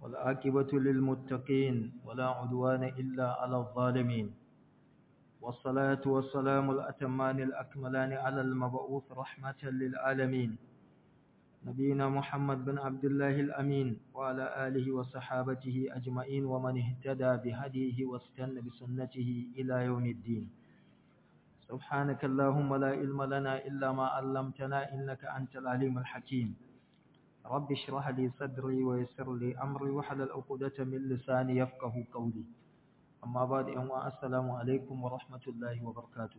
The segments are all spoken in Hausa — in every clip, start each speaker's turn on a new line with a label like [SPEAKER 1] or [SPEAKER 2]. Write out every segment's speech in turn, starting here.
[SPEAKER 1] والعاقبة للمتقين ولا عدوان إلا على الظالمين والصلاة والسلام الأتمان الأكملان على المبعوث رحمة للعالمين نبينا محمد بن عبد الله الأمين وعلى آله وصحابته أجمعين ومن اهتدى بهديه واستنى بسنته إلى يوم الدين سبحانك اللهم لا علم لنا إلا ما علمتنا إنك أنت العليم الحكيم رب اشرح لي صدري ويسر لي أمري وحلل عقدة من لساني يفقه قولي أما بعد أن السلام عليكم ورحمة الله وبركاته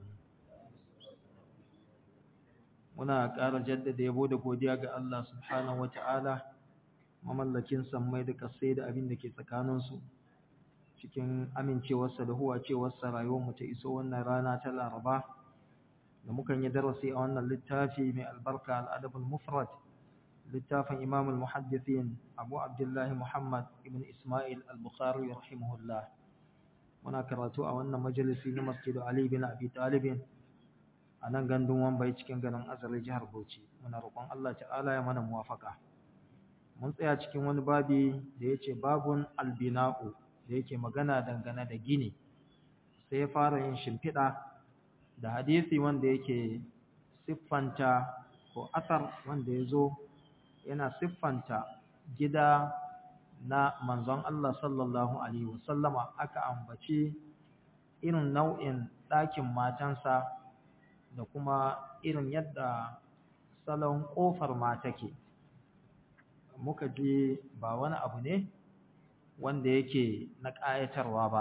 [SPEAKER 1] muna ƙara jaddada yabo da godiya ga Allah subhanahu wata'ala mamallakin sammai da kasai da abin da ke tsakaninsu cikin amincewarsa da huwacewarsa rayuwarmu ta iso wannan rana ta laraba da mukan yi darasi a wannan littafi mai albarka al'adabul mufrad littafin imam al-muhaddithin abu abdullahi muhammad ibn ismail al-bukhari rahimahullah muna karatu a wannan majalisi na masjidu ali bin abi talibin a nan gandun wambai cikin garin azare jihar bauchi muna roƙon allah ta'ala ya mana muwafaka mun tsaya cikin wani babi da ya ce babun albina'u da yake magana dangane da gini sai ya fara yin shimfiɗa da hadisi wanda yake siffanta ko asar wanda ya zo yana siffanta gida na manzon Allah sallallahu Alaihi wasallama aka ambaci irin nau'in ɗakin matansa da kuma irin yadda salon ƙofar ma take muka ji ba wani abu ne wanda yake na ƙayatarwa ba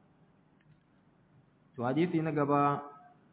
[SPEAKER 1] to hadisi na gaba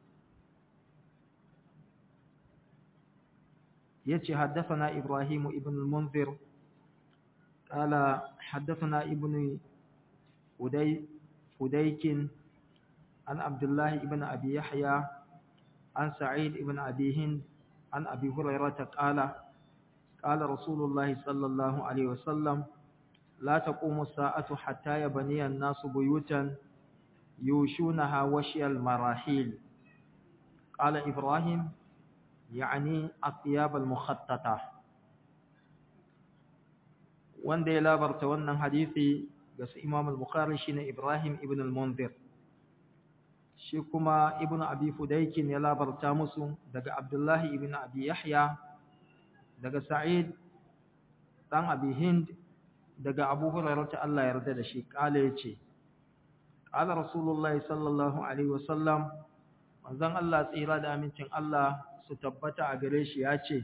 [SPEAKER 1] yace haddathana ibrahim ibn al-munzir qala haddathana ibn uday fudaykin an abdullah ibn abi yahya an sa'id ibn abi hind an abi hurairah qala قال رسول الله صلى الله عليه وسلم لا تقوم الساعة حتى يبني الناس بيوتا يوشونها وشي المراحيل قال إبراهيم يعني الثياب المخططة wanda ya labarta wannan hadisi ga su Imam al-Bukhari shine Ibrahim ibn al-Munzir shi kuma Ibn Abi Fudaykin ya labarta musu daga Abdullah ibn Abi Yahya daga Sa'id dan Abi Hind daga Abu Hurairah ta Allah yarda da shi kale yace qala Rasulullah sallallahu alaihi wasallam manzon Allah tsira da amincin Allah su tabbata a gare shi yace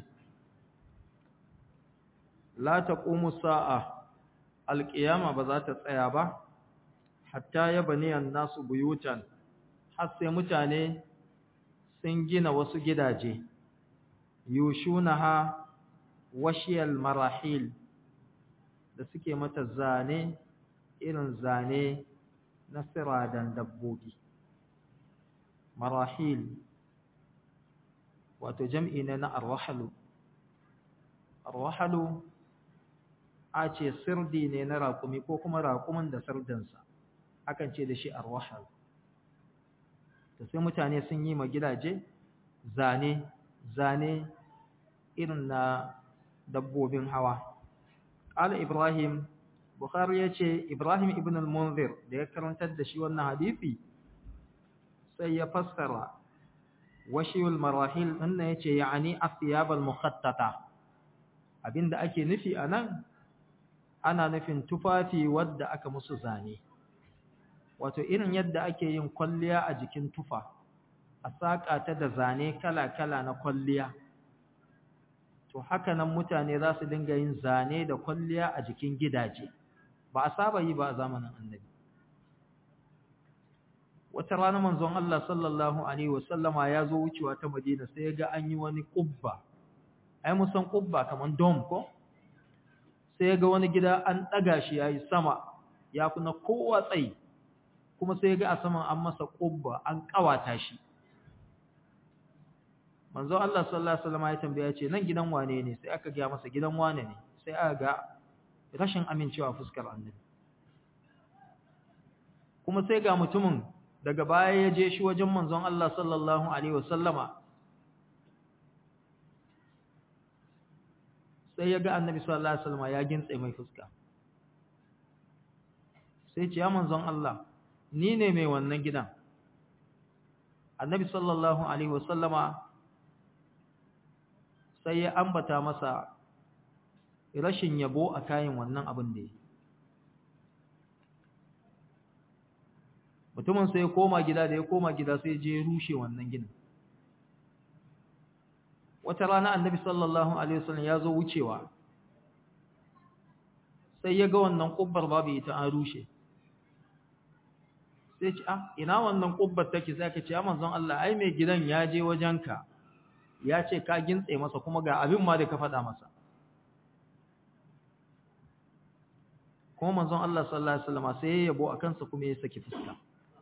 [SPEAKER 1] la taqumu sa'a alqiyama ba za ta tsaya ba hatta yabni an-nasu buyutan har sai mutane sun gina wasu gidaje yushunaha washiyal marahil da suke mata zane irin zane na siradan dabbobi marahil wato jam'i ne na arwahalu arwahalu a ce sirdi ne na raƙumi ko kuma raƙumin da sirdinsa akan ce da shi arwahalu da sai mutane sun yi ma gidaje zane zane irin na dabbobin hawa qala ibrahim bukhari yace ibrahim ibn al-munzir da ya karantar da shi wannan hadisi sai ya fassara washiyul marahil anna yace yani athiyab al-mukhattata abinda ake nufi anan ana nufin tufafi wadda aka musu zane wato irin yadda ake yin kwalliya a jikin tufa a saka ta da zane kala-kala na kwalliya to haka nan mutane za su dinga yin zane da kwalliya a jikin gidaje ba a saba yi ba a zamanin annabi wata rana manzon Allah sallallahu alaihi wasallama ya zo wucewa ta Madina sai ya ga an yi wani kubba ai mun san kubba kaman dome ko sai ya ga wani gida an daga shi yayi sama ya kuna kowa tsayi kuma sai ya ga a saman an masa kubba an kawata shi manzo Allah sallallahu alaihi wasallam ya tambaya ce nan gidan wane ne sai aka ga masa gidan wane ne sai aka ga rashin amincewa fuskar annabi kuma sai ga mutumin daga baya ya je shi wajen manzon Allah sallallahu alaihi wasallama sai ya ga annabi sallallahu alaihi wasallam ya gintse mai fuska sai ce ya manzon Allah ni ne mai wannan gidan annabi sallallahu alaihi wasallama sai ya ambata masa rashin yabo a kayan wannan abin da ya mutumin sai ya koma gida da ya koma gida sai je rushe wannan ginin wata rana annabi sallallahu alaihi wasallam ya zo wucewa sai ya ga wannan kubbar babu ita an rushe sai ce ah ina wannan kubbar take sai ka ce ya manzon Allah ai mai gidan ya je wajenka ya ce ka gintse masa kuma ga abin ma da ka faɗa masa kuma manzon Allah sallallahu alaihi wasallam sai ya yabo akan sa kuma ya saki fuska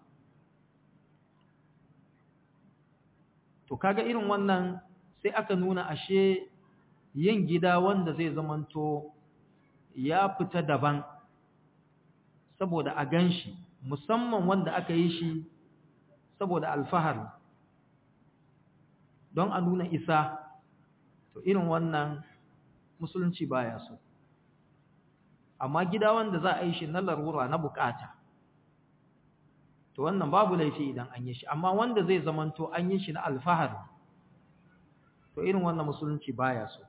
[SPEAKER 1] to kaga irin wannan sai aka nuna ashe yin gida wanda zai zamanto ya fita daban saboda a ganshi musamman wanda aka yi shi saboda alfahari don a nuna isa to irin wannan musulunci baya so amma gida wanda za a yi shi na larura na bukata to wannan babu laifi idan an yi shi amma wanda zai zamanto an yi shi na alfahari to irin wannan musulunci baya so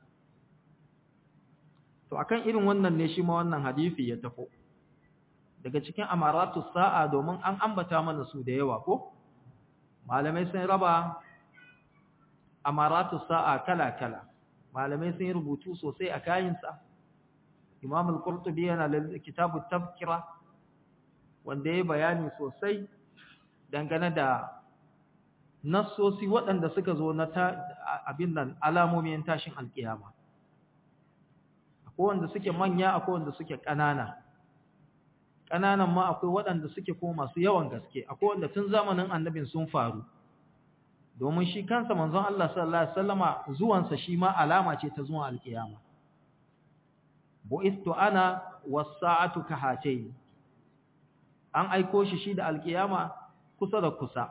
[SPEAKER 1] to akan irin wannan ne shi ma wannan hadisi ya tafo daga cikin amaratu sa'a domin an ambata mana su da yawa ko malamai sun raba amaratu sa'a kala-kala malamai sun rubutu sosai a kayinsa imam al-qurtubi yana da kitabu tafkira wanda ya bayani sosai dangane da nassosi waɗanda suka zo na abin nan alamomin tashin alkiyama akwai wanda suke manya akwai wanda suke ƙanana ƙananan ma akwai waɗanda suke ko masu yawan gaske akwai wanda tun zamanin annabin sun faru domin shi kansa manzon Allah sallallahu alaihi wasallama zuwansa shi ma alama ce ta zuwan alkiyama bu'istu ana was-sa'atu kahatayn an aiko shi shi da alkiyama kusa da kusa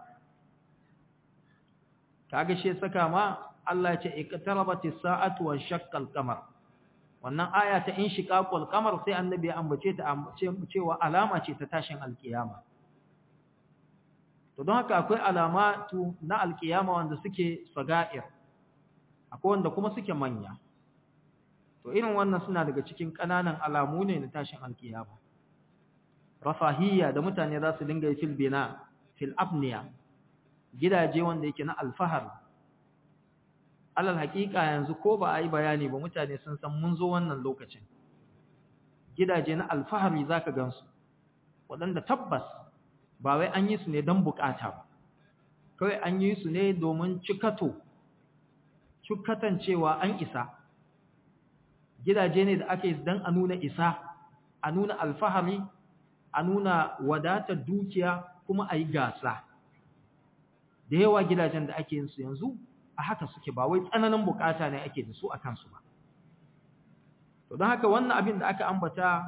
[SPEAKER 1] kaga shi saka ma Allah ya ce iqtarabatis sa'atu wa shaqqal qamar wannan aya ta in shiqaqul qamar sai annabi ya ambace ta cewa alama ce ta tashin alkiyama to don haka akwai alamatu na alkiyama wanda suke saga'ir akwai wanda kuma suke manya to irin wannan suna daga cikin kananan alamu ne na tashin alkiyama rafahiyya da mutane za su dinga yi fil bina fil abniya gidaje wanda yake na alfahar alal haƙiƙa yanzu ko ba a yi bayani ba mutane sun san mun zo wannan lokacin gidaje na alfahari za ka gansu waɗanda tabbas ba wai an yi su ne don bukata ba kawai an yi su ne domin cikato cikatan cewa an isa gidaje ne da ake don a nuna isa a nuna alfahari a nuna wadatar dukiya kuma a yi gasa da yawa gidajen da ake yin su yanzu a haka suke ba wai tsananin bukata ne ake da su a kansu ba to don haka wannan abin da aka ambata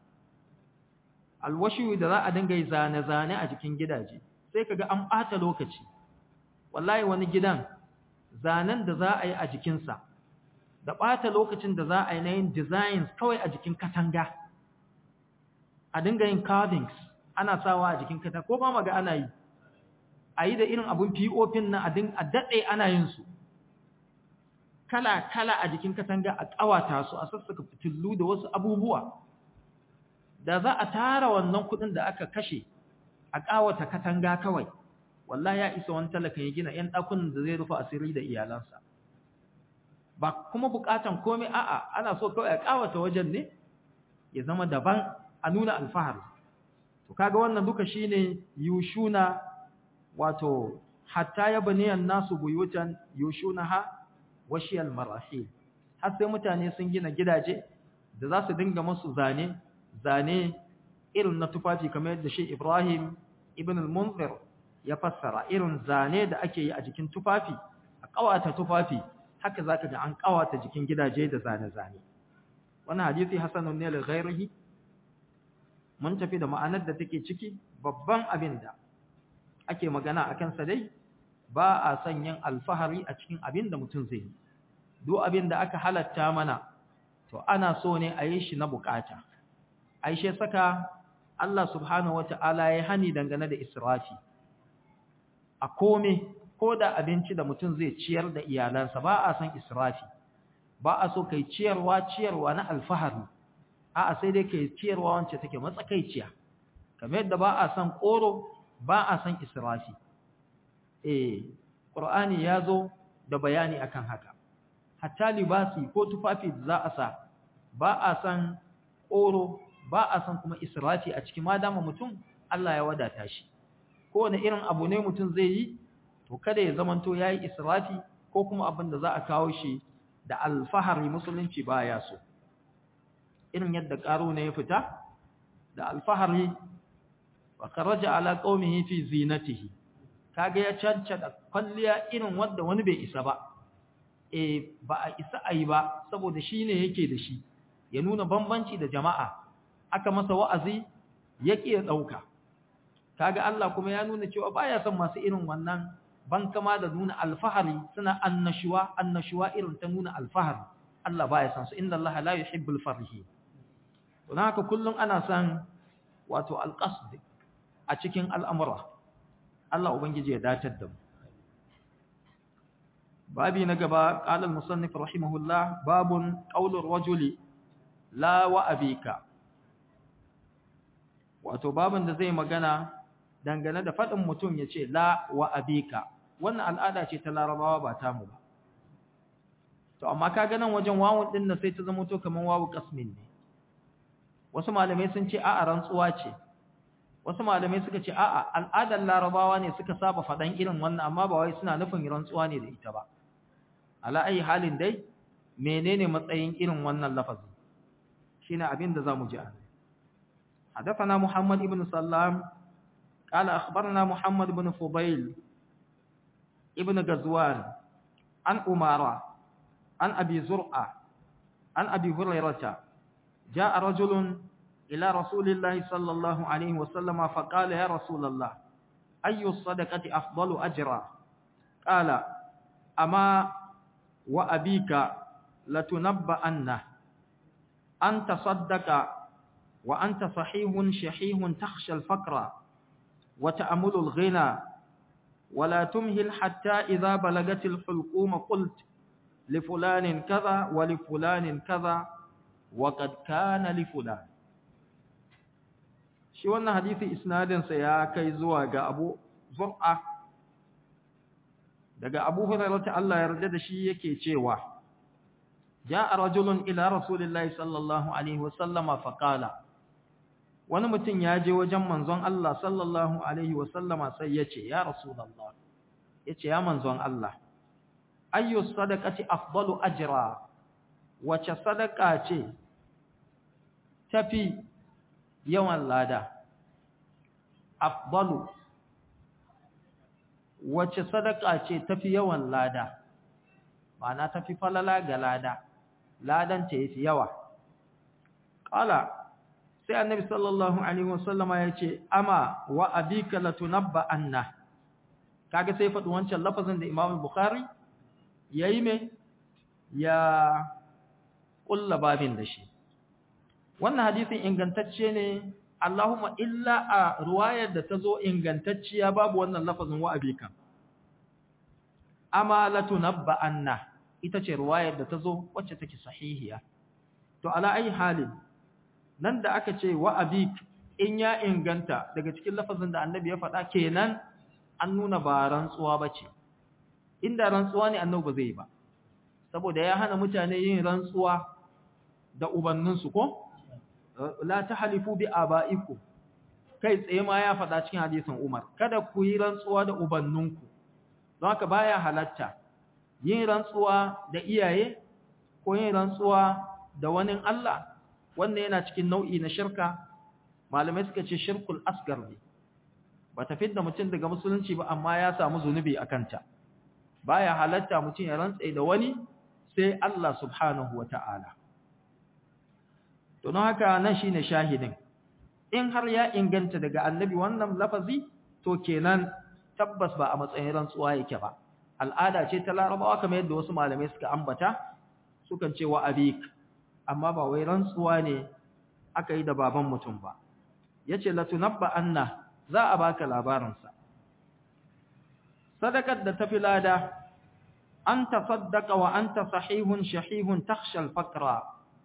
[SPEAKER 1] alwashi da za a dinga yi zane-zane a jikin gidaje sai kaga an ɓata lokaci wallahi wani gidan zanen da za a yi a jikinsa da ɓata lokacin da za a yi na yin designs kawai a jikin katanga a dinga yin carvings ana sawa a jikin katanga ko ba maga ana yi a yi da irin abun pop na a daɗe ana yin su kala-kala a jikin katanga a ƙawata su a sassaka fitillu da wasu abubuwa da za a tara wannan kuɗin da aka kashe a ƙawata katanga kawai wallahi ya isa wani talaka ya gina ‘yan ɗakunan da zai rufe asiri da iyalansa ba kuma buƙatan komai a'a ana so kawai a ƙawata wajen ne ya zama daban a nuna alfahari to kaga wannan duka shine yushuna wato hatta ya baniyan nasu buyutan yushunaha washiyal marahil har sai mutane sun gina gidaje da za su dinga musu zane zane irin na tufafi kamar yadda shi Ibrahim ibn al-Munzir ya fassara irin zane da ake yi a jikin tufafi a kawata tufafi haka zaka ga an kawata jikin gidaje da zane-zane wannan hadisi hasanun ne li ghairihi mun tafi da ma'anar da take ciki babban abin da ake magana akan sa dai ba a son yin alfahari a cikin abin da mutum zai yi duk abin da aka halatta mana to ana so ne a yi shi na bukata aishe saka Allah subhanahu wata'ala ya hani dangane da israfi a kome ko da abinci da mutum zai ciyar da iyalansa ba a san israfi ba a so kai ciyarwa ciyarwa na alfahari a'a sai dai kai ciyarwa wacce take matsakaiciya kamar yadda ba a san koro ba a san israfi eh qur'ani ya zo da bayani akan haka hatta libasi ko tufafi da za a sa ba a san koro ba a san kuma israfi a cikin madama mutum Allah ya wadata shi kowane irin abu ne mutum zai yi to kada ya zamanto yayi israfi ko kuma abin da za a kawo shi da alfahari musulunci baya so irin yadda karo ne ya fita da alfahari wa kharaja ala qaumihi fi zinatihi kaga ya cancada kwalliya irin wanda wani bai isa ba eh ba a isa ayi ba saboda shine yake da shi ya nuna bambanci da jama'a aka masa wa'azi yake ya dauka kaga Allah kuma ya nuna cewa baya son masu irin wannan ban kama da nuna alfahari suna annashuwa annashuwa irin ta nuna alfahari Allah baya son su inna Allah la yuhibbul farihi don haka kullum ana son wato alqasd a cikin al'amura Allah ubangiji ya datar da mu babi na gaba qala al-musannif rahimahullah babun qawlur rajuli la wa abika wato babun da zai magana dangane da fadin mutum yace la wa abika wannan al'ada ce ta larabawa ba ta mu ba to amma kaga nan wajen wawun din nan sai ta zama to kaman wawu qasmin ne wasu malamai sun ce a'a rantsuwa ce wasu malamai suka ce a'a al'adar larabawa ne suka saba fadan irin wannan amma ba wai suna nufin rantsuwa ne da ita ba ala ayi halin dai menene matsayin irin wannan lafazi shine abin da zamu ji a حدثنا محمد بن سلام قال أخبرنا محمد بن فضيل ابن غزوان عن أمارة عن أبي زرعة عن أبي هريرة جاء رجل إلى رسول الله صلى الله عليه وسلم فقال يا رسول الله أي الصدقة أفضل أجرا قال أما وأبيك لتنبأنه أنت صدق وأنت صحيح شحيح تخشى الفقر وتأمل الغنى ولا تمهل حتى إذا بلغت الحلقوم قلت لفلان كذا ولفلان كذا وقد كان لفلان shi wannan hadisi isnadinsa ya kai zuwa ga Abu Zur'a daga Abu Hurairah ta Allah ya yarda da shi yake cewa ja'a rajulun ila rasulillahi sallallahu alaihi wasallama faqala wani mutum ya je wajen manzon Allah sallallahu alaihi wasallama sai ya ce ya rasulullah yace ya manzon Allah ayyu sadaqati afdalu ajra wace sadaka ce tafi yawan lada afdalu wace sadaka ce tafi yawan lada ma'ana tafi falala ga lada ladan ta yafi yawa qala sai annabi sallallahu alaihi wasallama yace ama wa abika latunabba anna kaga sai faɗi wancan lafazin da Imam Bukhari yayi me ya kulla babin da shi wannan hadisin ingantacce ne Allahumma illa a ruwayar da ta zo ingantacciya babu wannan lafazin wa abika ama latunabba anna ita ce ruwayar da ta zo wacce take sahihiya to ala ayi halin nan da aka ce wa abik in ya inganta daga cikin lafazin da annabi ya faɗa kenan an nuna ba rantsuwa bace inda rantsuwa ne annabi ba zai ba saboda ya hana mutane yin rantsuwa da ubanninsu ko la tahlifu bi abaikum kai tsaye ma ya faɗa cikin hadisin Umar kada ku yi rantsuwa da ubanninku don haka baya halatta yin rantsuwa da iyaye ko yin rantsuwa da wani Allah wannan yana cikin nau'i na shirka malamai suka ce shirkul asgar ne ba ta fidda mutum daga musulunci ba amma ya samu zunubi a kanta baya halatta mutum ya rantsa da wani sai Allah subhanahu wata'ala to don haka nan shine shahidin in har ya inganta daga annabi wannan lafazi to kenan tabbas ba a matsayin rantsuwa yake ba al'ada ce ta larabawa kamar yadda wasu malamai suka ambata sukan ce wa abik amma ba wai rantsuwa ne aka yi da baban mutum ba yace latunabba anna za a baka labarin sa sadakar da tafi lada an tasaddaqa wa anta sahihun shahihun takhsha al-faqra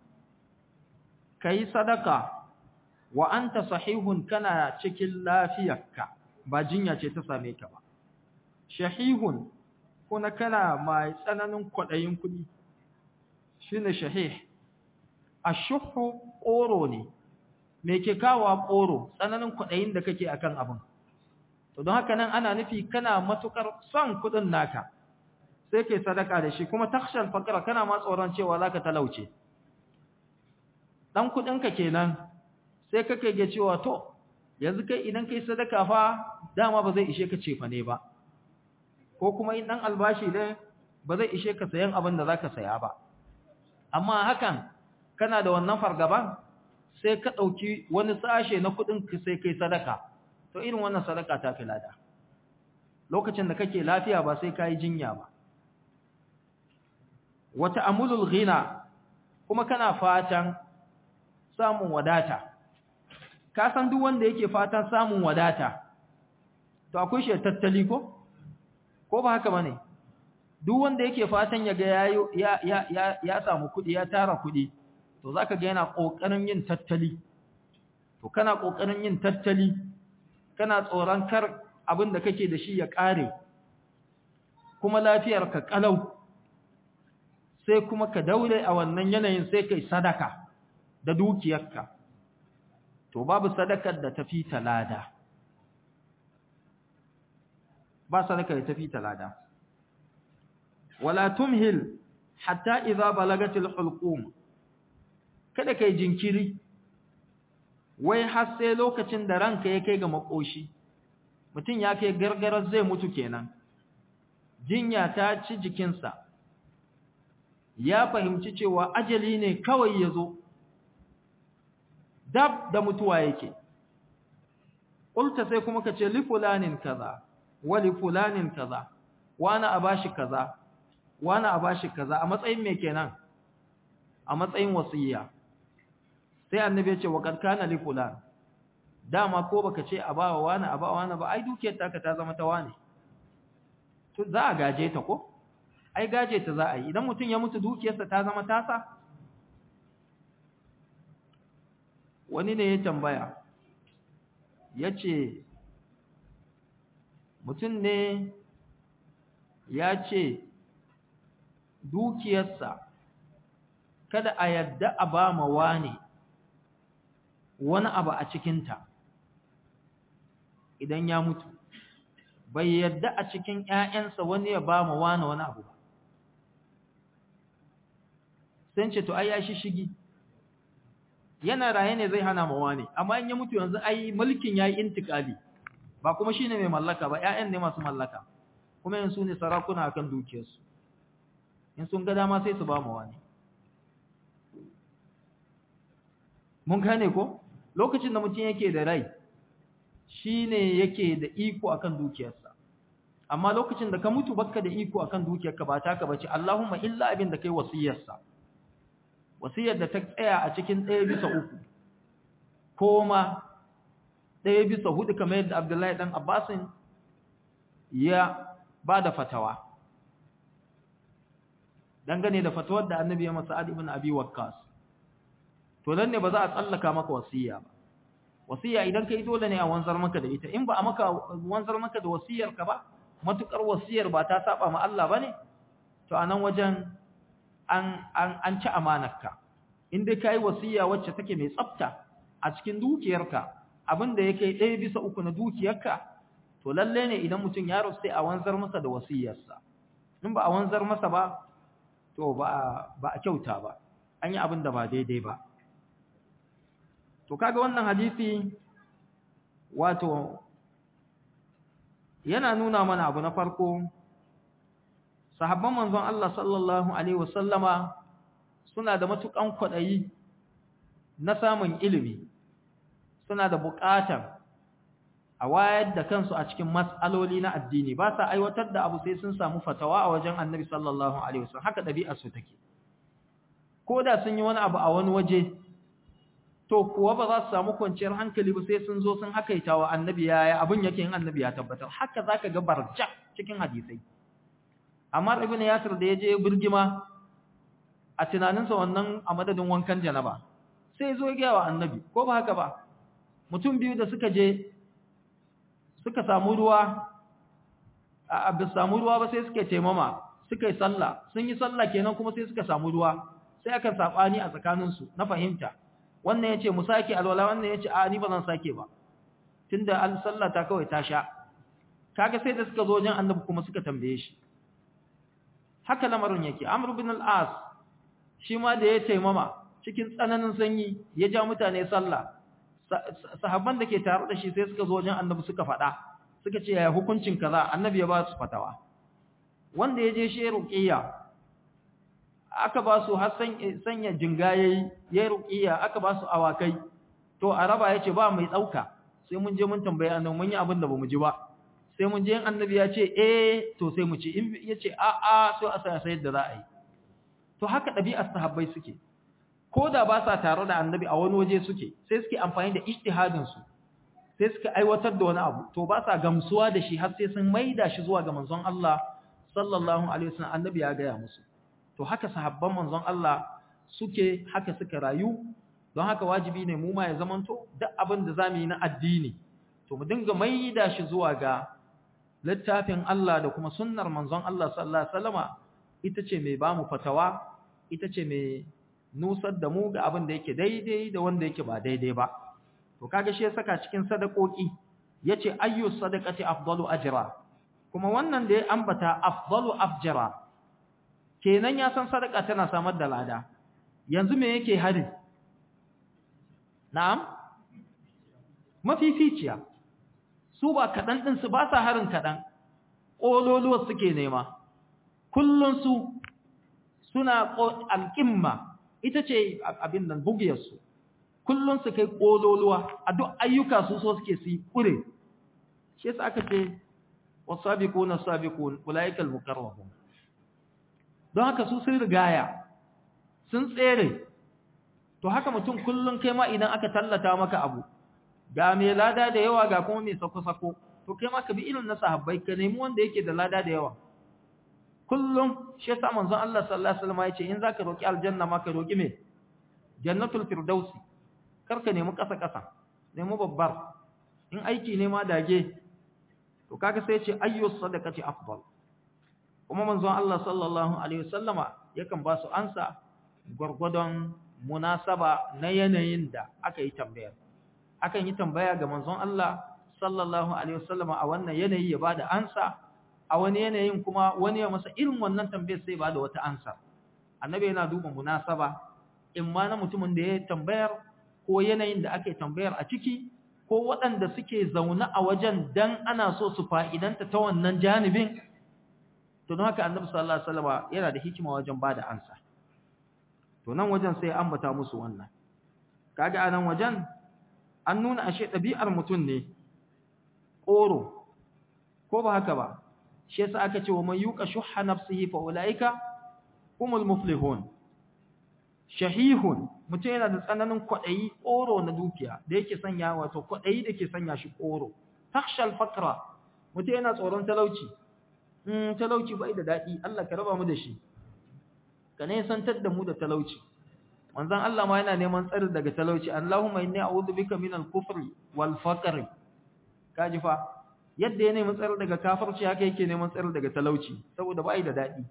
[SPEAKER 1] kai sadaka wa anta sahihun kana cikin lafiyarka ba jinya ce ta same ka ba shahihun kuna kana mai tsananin kwadayin kudi shine shahih ashuhu qoro ne me ke kawo qoro tsananin kwadayin da kake akan abin to don haka nan ana nufi kana matukar son kudin naka sai kai sadaka da shi kuma takhshal faqra kana ma tsoron cewa zaka talauce dan kudin ka kenan sai kake ga cewa to yanzu kai idan kai sadaka fa dama ba zai ishe ka cefa ne ba ko kuma in dan albashi ne ba zai ishe ka sayan abin da zaka saya ba amma hakan kana da wannan fargaban sai ka dauki wani sashe na kudin ka sai kai sadaka to irin wannan sadaka ta fi lada lokacin da kake lafiya ba sai kai jinya ba wata amulul ghina kuma kana fatan samun wadata ka san duk wanda yake fatan samun wadata to akwai shi tattali ko ko ba haka bane duk wanda yake fatan ya ga yayo ya ya ya, ya samu kudi ya tara kudi to zaka ga yana kokarin yin tattali to kana kokarin yin tattali kana tsoron kar abin da kake da shi ya kare kuma lafiyar ka kalau sai kuma ka daure a wannan yanayin sai kai sadaka da dukiyarka to babu sadakar da tafi talada ba sadaka da tafi talada wala tumhil hatta idza balagatil hulqum kada kai jinkiri wai har sai lokacin da ranka ya kai ga makoshi mutum ya kai gargarar zai mutu kenan jinya ta ci jikinsa ya fahimci cewa ajali ne kawai ya zo dab da mutuwa yake ƙulta sai kuma ka ce li fulanin kaza wa li fulanin kaza wani a bashi kaza wani a bashi kaza a matsayin me kenan a matsayin wasiyya sai annabi ya ce wa kad kana li fulan dama ko baka ce a bawa wani a bawa wani ba ai dukiyar taka ta zama ta wani to za a gaje ta ko ai gaje ta za a yi idan mutum ya mutu dukiyarsa ta zama tasa wani ne ya tambaya ya ce mutum ne ya ce dukiyarsa kada a yadda a ba ma wani wani abu a cikinta idan ya mutu bai yadda a cikin ‘ya'yansa wani ya ba ma wani wani abu ba sun ce to ai ya shi shigi yana raye ne zai hana ma wani amma in ya mutu yanzu ai mulkin ya yi intikali ba kuma shi ne mai mallaka ba ‘ya'yan ne masu mallaka kuma yin su ne sarakuna akan dukiyarsu in sun ga dama sai su ba ma wani mun gane ko lokacin da mutum yake da rai shi ne yake da iko akan dukiyarsa amma lokacin da ka mutu baka da iko akan dukiyarka ba taka bace Allahumma illa abin da kai wasiyarsa wasiyar da ta tsaya a cikin ɗaya bisa uku ko ma ɗaya bisa hudu kamar yadda Abdullahi dan Abbasin ya ba da fatawa dangane da fatawar da Annabi ya masa Adi ibn Abi Waqqas to nan ne ba za a tsallaka maka wasiya ba wasiya idan kai dole ne a wanzar maka da ita in ba a maka wanzar maka da wasiyar ka ba matukar wasiyar ba ta saba ma Allah bane to anan wajen an an an ci amanarka in dai kai wasiya wacce take mai tsafta a cikin dukiyarka abinda yake ɗaya bisa uku na dukiyarka to lalle ne idan mutum ya rusu sai a wanzar masa da wasiyarsa in ba a wanzar masa ba to ba ba a kyauta ba an yi abin da ba daidai ba to kaga wannan hadisi wato yana nuna mana abu na farko sahabban manzon Allah sallallahu alaihi wasallama suna da matukan kwadayi na samun ilimi suna da buƙatar a wayar da kansu a cikin mas'aloli na addini ba sa aiwatar da abu sai sun samu fatawa a wajen Annabi sallallahu alaihi wasallam haka dabi'ar su take ko da sun yi wani abu a wani waje to kuwa ba za su samu kwanciyar hankali ba sai sun zo sun hakaita wa annabi yaya abin yake yin annabi ya tabbatar haka zaka ga barja cikin hadisai amma ibn yasir da yaje birgima a tunaninsa wannan a madadin wankan janaba sai zo ya ga wa annabi ko ba haka ba mutum biyu da suka je suka samu ruwa a ba samu ruwa ba sai suka taimama suka yi sallah sun yi sallah kenan kuma sai suka samu ruwa sai aka sabani a tsakaninsu na fahimta wannan yace mu sake alwala wannan yace a ni ba zan sake ba tunda an sallata kawai ta sha kaga sai da suka zo wajen annabi kuma suka tambaye shi haka lamarin yake amr ibn al-as shi ma da ya taimama cikin tsananin sanyi ya ja mutane sallah sahabban da ke tare da shi sai suka zo wajen annabi suka faɗa suka ce ya hukuncin kaza annabi ya ba su fatawa wanda ya je shi ruqiyya aka ba su har sanya jinga yayi yayi ruqiyya aka ba su awakai to araba yace ba mai dauka sai mun je mun tambaye annabi mun yi abin da bamu ji ba sai mun je annabi ya ce eh to sai mu ci in yace a a sai a sa sai da za a yi to haka ɗabi'ar sahabbai suke ko da ba sa tare da annabi a wani waje suke sai suke amfani da ijtihadin su sai suka aiwatar da wani abu to ba sa gamsuwa da shi har sai sun maida shi zuwa ga manzon Allah sallallahu alaihi wasallam annabi ya gaya musu to haka sahabban manzon Allah suke haka suka rayu don haka wajibi ne mu ma ya zamanto duk abin da zamu yi na addini to mu dinga maida shi zuwa ga littafin Allah da kuma sunnar manzon Allah sallallahu alaihi wasallama ita ce mai bamu fatawa ita ce mai nusar da mu ga abin da yake daidai da wanda yake ba daidai ba to kaga shi ya saka cikin sadakoki yace ayyu sadaqati afdalu ajra kuma wannan da ya ambata afdalu afjara kenan ya san sadaka tana samar da lada yanzu me yake hari na'am mafificiya su ba kadan din su ba sa harin kadan kololuwa suke nema kullun su suna alqimma ita ce abin nan bugiyar su kullun su kai kololuwa a duk ayyuka su so suke su yi kure shi yasa aka ce wasabiquna sabiqun ulaikal muqarrabun don haka su sun rigaya sun tsere to haka mutum kullun kai ma idan aka tallata maka abu ga mai lada da yawa ga kuma mai sako-sako to kai ma ka bi irin na sahabbai ka nemi wanda yake da lada da yawa kullum shi yasa manzon Allah sallallahu alaihi wasallam ya ce in zaka roki aljanna ma ka roki me jannatul firdausi kar ka nemi kasa kasa nemi babbar in aiki ne ma dage to kaga sai ya ce ayyu sadaqati afdal kuma manzon Allah sallallahu alaihi wasallama yakan ba su ansa gurgudon munasaba na yanayin da aka yi tambayar akan yi tambaya ga manzon Allah sallallahu alaihi wasallama a wannan yanayi ya bada ansa a wani yanayin kuma wani ya masa irin wannan tambayar sai bada wata ansa annabi yana duba munasaba in ma na mutumin da ya tambayar ko yanayin da ake tambayar a ciki ko waɗanda suke zaune a wajen dan ana so su fa'idanta ta wannan janibin to don haka annabi sallallahu alaihi wasallam yana da hikima wajen bada ansa to nan wajen sai ambata musu wannan kaga anan wajen an nuna ashe ɗabi'ar mutum ne ƙoro ko ba haka ba shi yasa aka ce wa man yuqa shuhha nafsihi fa ulaika humul muflihun shahihun mutum yana da tsananin kwaɗayi ƙoro na dukiya da yake sanya wato kwaɗayi da ke sanya shi ƙoro takhshal fakra mutum yana tsoron talauci in talauci bai da daɗi Allah ka raba mu da shi ka ne santar da mu da talauci manzon Allah ma yana neman tsari daga talauci Allahumma inni a'udhu bika min al-kufri wal faqr kaji fa yadda ya nemi tsari daga kafirci haka yake neman tsari daga talauci saboda bai da daɗi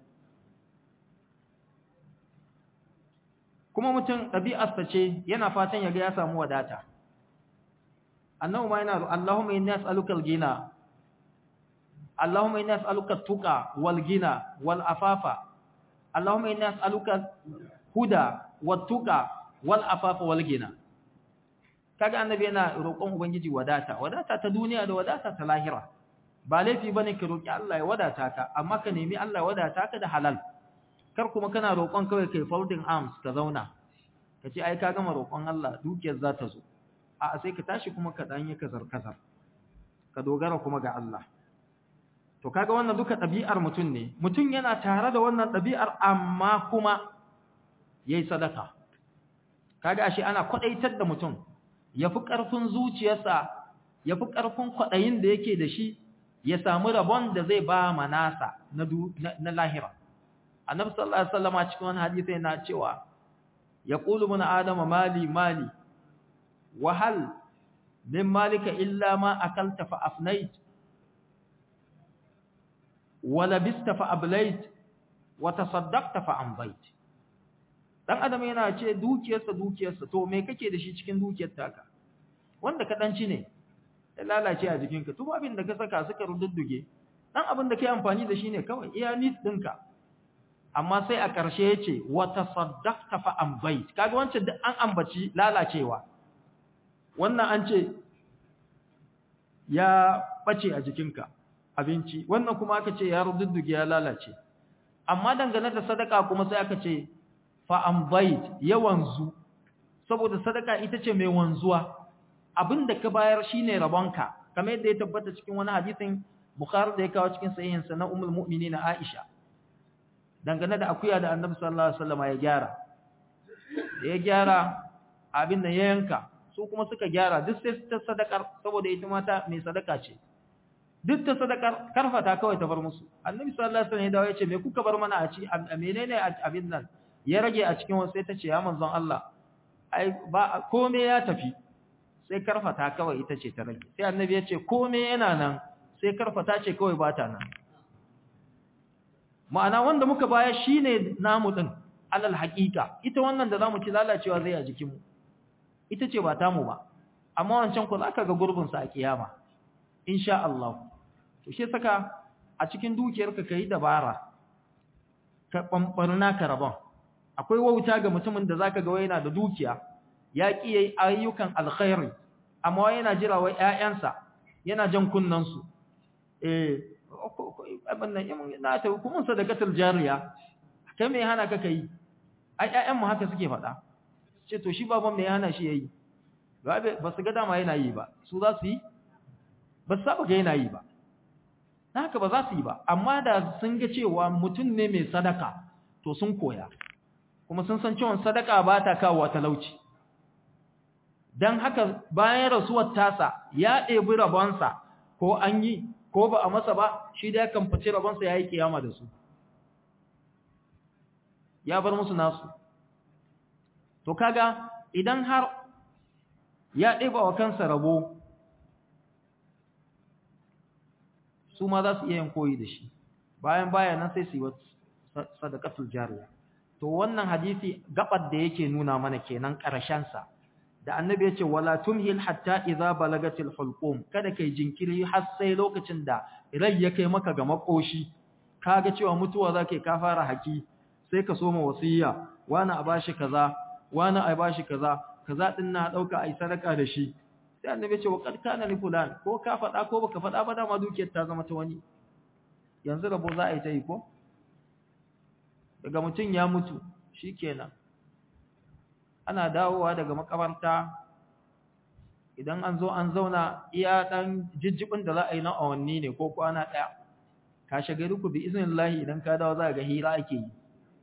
[SPEAKER 1] kuma mutum ɗabi'arsa ce yana fatan ya ga ya samu wadata annabi ma yana Allahumma inni as'aluka al-ghina اللهم إني أسألك التقى والغنى والعفاف اللهم إني أسألك الهدى والتقى والعفاف والغنى kaga annabi yana roƙon ubangiji wadata wadata ta duniya da wadata ta lahira ba laifi bane ka roƙi Allah ya wadata ka amma ka nemi Allah ya wadata ka da halal kar kuma kana roƙon kawai kai folding arms ka zauna ka ce ai ka gama roƙon Allah dukiyar za ta zo a sai ka tashi kuma ka dan yi kazar kazar ka dogara kuma ga Allah to kaga wannan duka ɗabi'ar mutum ne mutum yana tare da wannan ɗabi'ar amma kuma yayi sadaka kaga ashe ana kwadaitar da mutum yafi karfin zuciyarsa yafi karfin kwadayin da yake da shi ya samu rabon da zai ba manasa na na lahira annabi sallallahu alaihi wasallam cikin wani hadisi yana cewa yaqulu mun adama mali mali wa hal min malika illa ma akalta fa afnait wa labista fa ablayt wa tasaddaqta fa ambayt dan adam yana ce dukiyarsa dukiyarsa to me kake da shi cikin dukiyar taka wanda ka danci ne ya lalace a jikinka to abin da ka saka suka rududduge dan abin da kai amfani da shi ne kawai iya nis dinka amma sai a ƙarshe yace wa tasaddaqta fa ambayt kaga wancan duk an ambaci lalacewa wannan an ce ya bace a jikinka abinci wannan kuma aka ce ya rududduge ya lalace amma dangane da sadaka kuma sai aka ce fa ambayt ya wanzu saboda sadaka ita ce mai wanzuwa abinda ka bayar shine rabonka kamar yadda ya tabbata cikin wani hadisin Bukhari da ya kawo cikin sahihin sa na Ummul Mu'minin Aisha dangane da akuya da Annabi sallallahu alaihi wasallam ya gyara da ya gyara abin da ya yanka su kuma suka gyara duk sai ta sadakar saboda ita mata mai sadaka ce duk ta sadakar karfata kawai ta bar musu Annabi sallallahu alaihi wasallam ya dawo ya ce me kuka bar mana a ci menene abin nan ya rage a cikin wasu sai ta ce ya manzon Allah ai ba komai ya tafi sai karfata kawai ita ce ta rage sai annabi ya ce komai yana nan sai karfata ce kawai ba ta nan ma'ana wanda muka baya shine namu din alal haqiqa ita wannan da zamu ci lalacewa zai a jikinmu ita ce ba tamu ba amma wancan ku zaka ga gurbin sa a kiyama insha Allah to shi saka a cikin dukiyarka kai dabara ka bambarna ka rabon akwai wauta ga mutumin da zaka ga yana da dukiya ya ki yayi ayyukan alkhairi amma yana jira wai ƴaƴansa yana jan kunnan su eh abin nan na ta hukumun sadaqatul jariya kai me hana ka kai ai ƴaƴan mu haka suke faɗa ce to shi baban me hana shi yayi ba su ga dama yana yi ba su za su yi ba su saba ga yana yi ba haka ba za su yi ba amma da sun ga cewa mutum ne mai sadaka to sun koya kuma sun san cewa sadaka ba ta kawo talauci dan haka bayan rasuwar tasa ya ɗebi rabonsa ko an yi ko ba a masa ba shi da ya kamfaci rabonsa ya yi kiyama da su ya bar musu nasu to kaga idan har ya ɗeba wa kansa rabo su ma za su iya yin koyi da shi bayan bayan nan sai su yi sadaqatul jariya to wannan hadisi gabar da yake nuna mana kenan ƙarshen sa da annabi ya ce wala tumhil hatta idza balagatil hulqum kada kai jinkiri har sai lokacin da rai ya kai maka ga makoshi kaga cewa mutuwa zake ka fara haki sai ka soma wasiya wani a bashi kaza wani a bashi kaza kaza din na dauka ai sadaka da shi sai annabi ya ce wa qad kana li fulan ko ka fada ko baka fada ba dama dukiyar ta zama ta wani yanzu rabo za a yi ta yi ko daga mutum ya mutu shikenan ana dawowa daga makabarta idan an zo an zauna iya dan jijjibin da za a yi na awanni ne ko kwana daya kashe gari ku bi iznillahi idan ka dawo za ga hira ake yi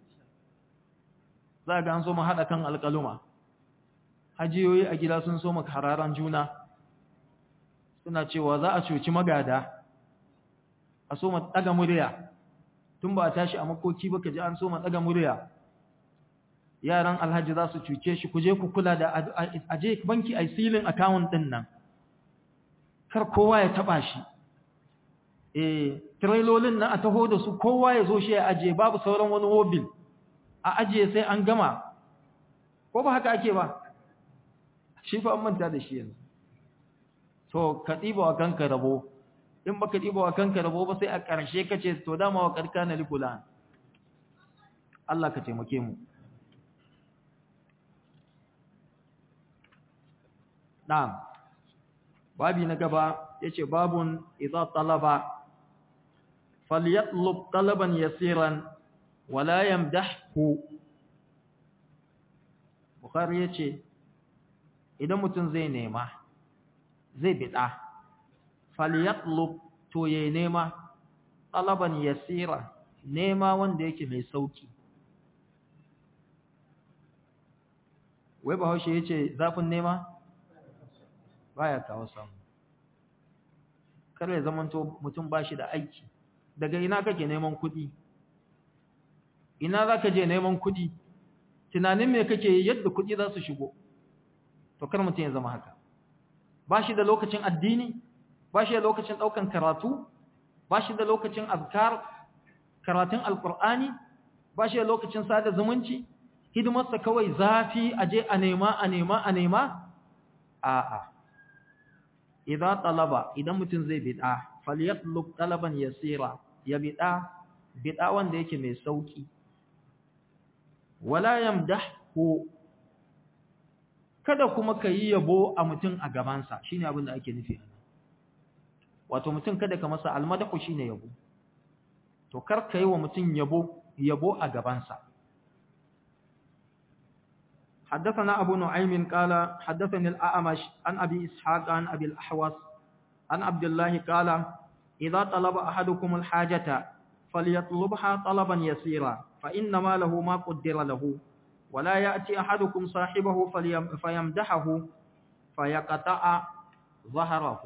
[SPEAKER 1] za ga an so mu hada kan alƙaluma hajiyoyi a gida sun so mu hararan juna suna cewa za a cuci magada a so mu daga murya tun ba a tashi a makoki ba ka ji an so mu daga murya yaran alhaji za su cuce shi ku je ku kula da aje banki a silin account din nan kar kowa ya taba shi eh trailolin nan a taho da su kowa ya zo shi ya aje babu sauran wani mobil a aje sai an gama ko ba haka ake ba shi fa an manta da shi yanzu to ka diba wa kanka rabo in baka diba wa kanka rabo ba sai a ƙarshe kace to dama wa karkana likulan Allah ka taimake mu Na'am. Babi na gaba yace babun idza talaba falyatlub talaban yasiran wala yamdahhu. Bukhari yace idan mutum zai nema zai bida falyatlub to yayi nema talaban yasira nema wanda yake mai sauki wai bahaushe ya ce zafin nema baya kawo samu kar ya zamanto mutum ba shi da aiki daga ina kake neman kuɗi ina za ka je neman kuɗi tunanin me kake yadda kuɗi za su shigo to kar mutum ya zama haka ba shi da lokacin addini ba shi da lokacin ɗaukan karatu ba shi da lokacin azkar karatun alkur'ani ba shi da lokacin sada zumunci hidimarsa kawai zafi aje a nema a nema a nema a'a idan talaba idan mutum zai bid'a falyatlub talaban yasira ya bid'a bid'a wanda yake mai sauki wala yamdahu kada kuma kayi yabo a mutum a gabansa shine abin da ake nufi wato mutum kada ka masa almadahu shine yabo to kar kai wa mutum yabo yabo a gabansa حدثنا أبو نعيم قال حدثني الأعمش عن أبي إسحاق عن أبي الأحوص عن عبد الله قال إذا طلب أحدكم الحاجة فليطلبها طلبا يسيرا فإنما له ما قدر له ولا يأتي أحدكم صاحبه فيمدحه فيقطع ظهره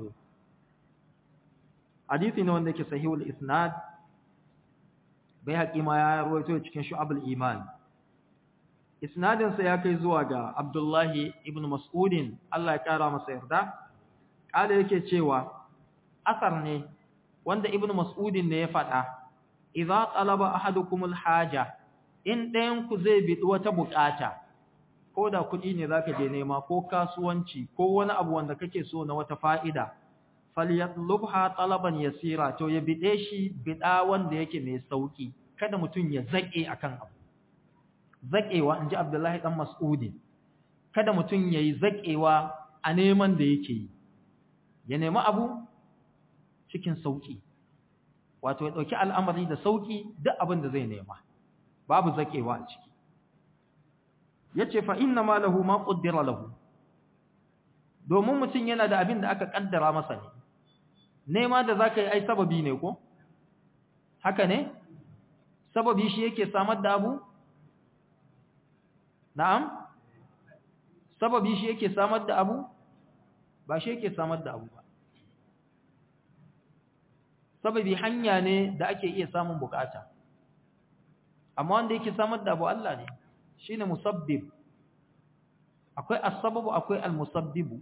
[SPEAKER 1] حديث عندك صحيح الإسناد بيهقي ما يرويته cikin شعب الإيمان isnadinsa ya kai zuwa ga Abdullahi ibn Mas'udin Allah ya kara masa yarda kala yake cewa asar ne wanda ibn Mas'udin ne ya faɗa idza talaba ahadukumul haja in ɗayan ku zai bi wata bukata ko da kuɗi ne zaka je nema ko kasuwanci ko wani abu wanda kake so na wata fa'ida falyatlubha talaban yasira to ya bide shi bida wanda yake mai sauki kada mutum ya zake akan abu zaƙewa in ji Abdullahi ɗan Mas'udi, kada mutum ya yi zaƙewa a neman da yake yi, ya nemi abu cikin sauƙi, wato ya ɗauki al'amari da sauƙi duk abin da zai nema, babu zaƙewa a ciki. Ya ce fa'in na malahu ma ƙuddira lahu, domin mutum yana da abin da aka ƙaddara masa ne, nema da za ka yi ai sababi ne ko? Haka ne? Sababi shi yake samar da abu? Na'am? Sababi shi yake samar da abu? Ba shi yake samar da abu ba. Sababi hanya ne da ake iya samun bukata. Amma wanda yake samar da abu Allah ne, shi ne musabbib. Akwai asababu akwai almusabbibu.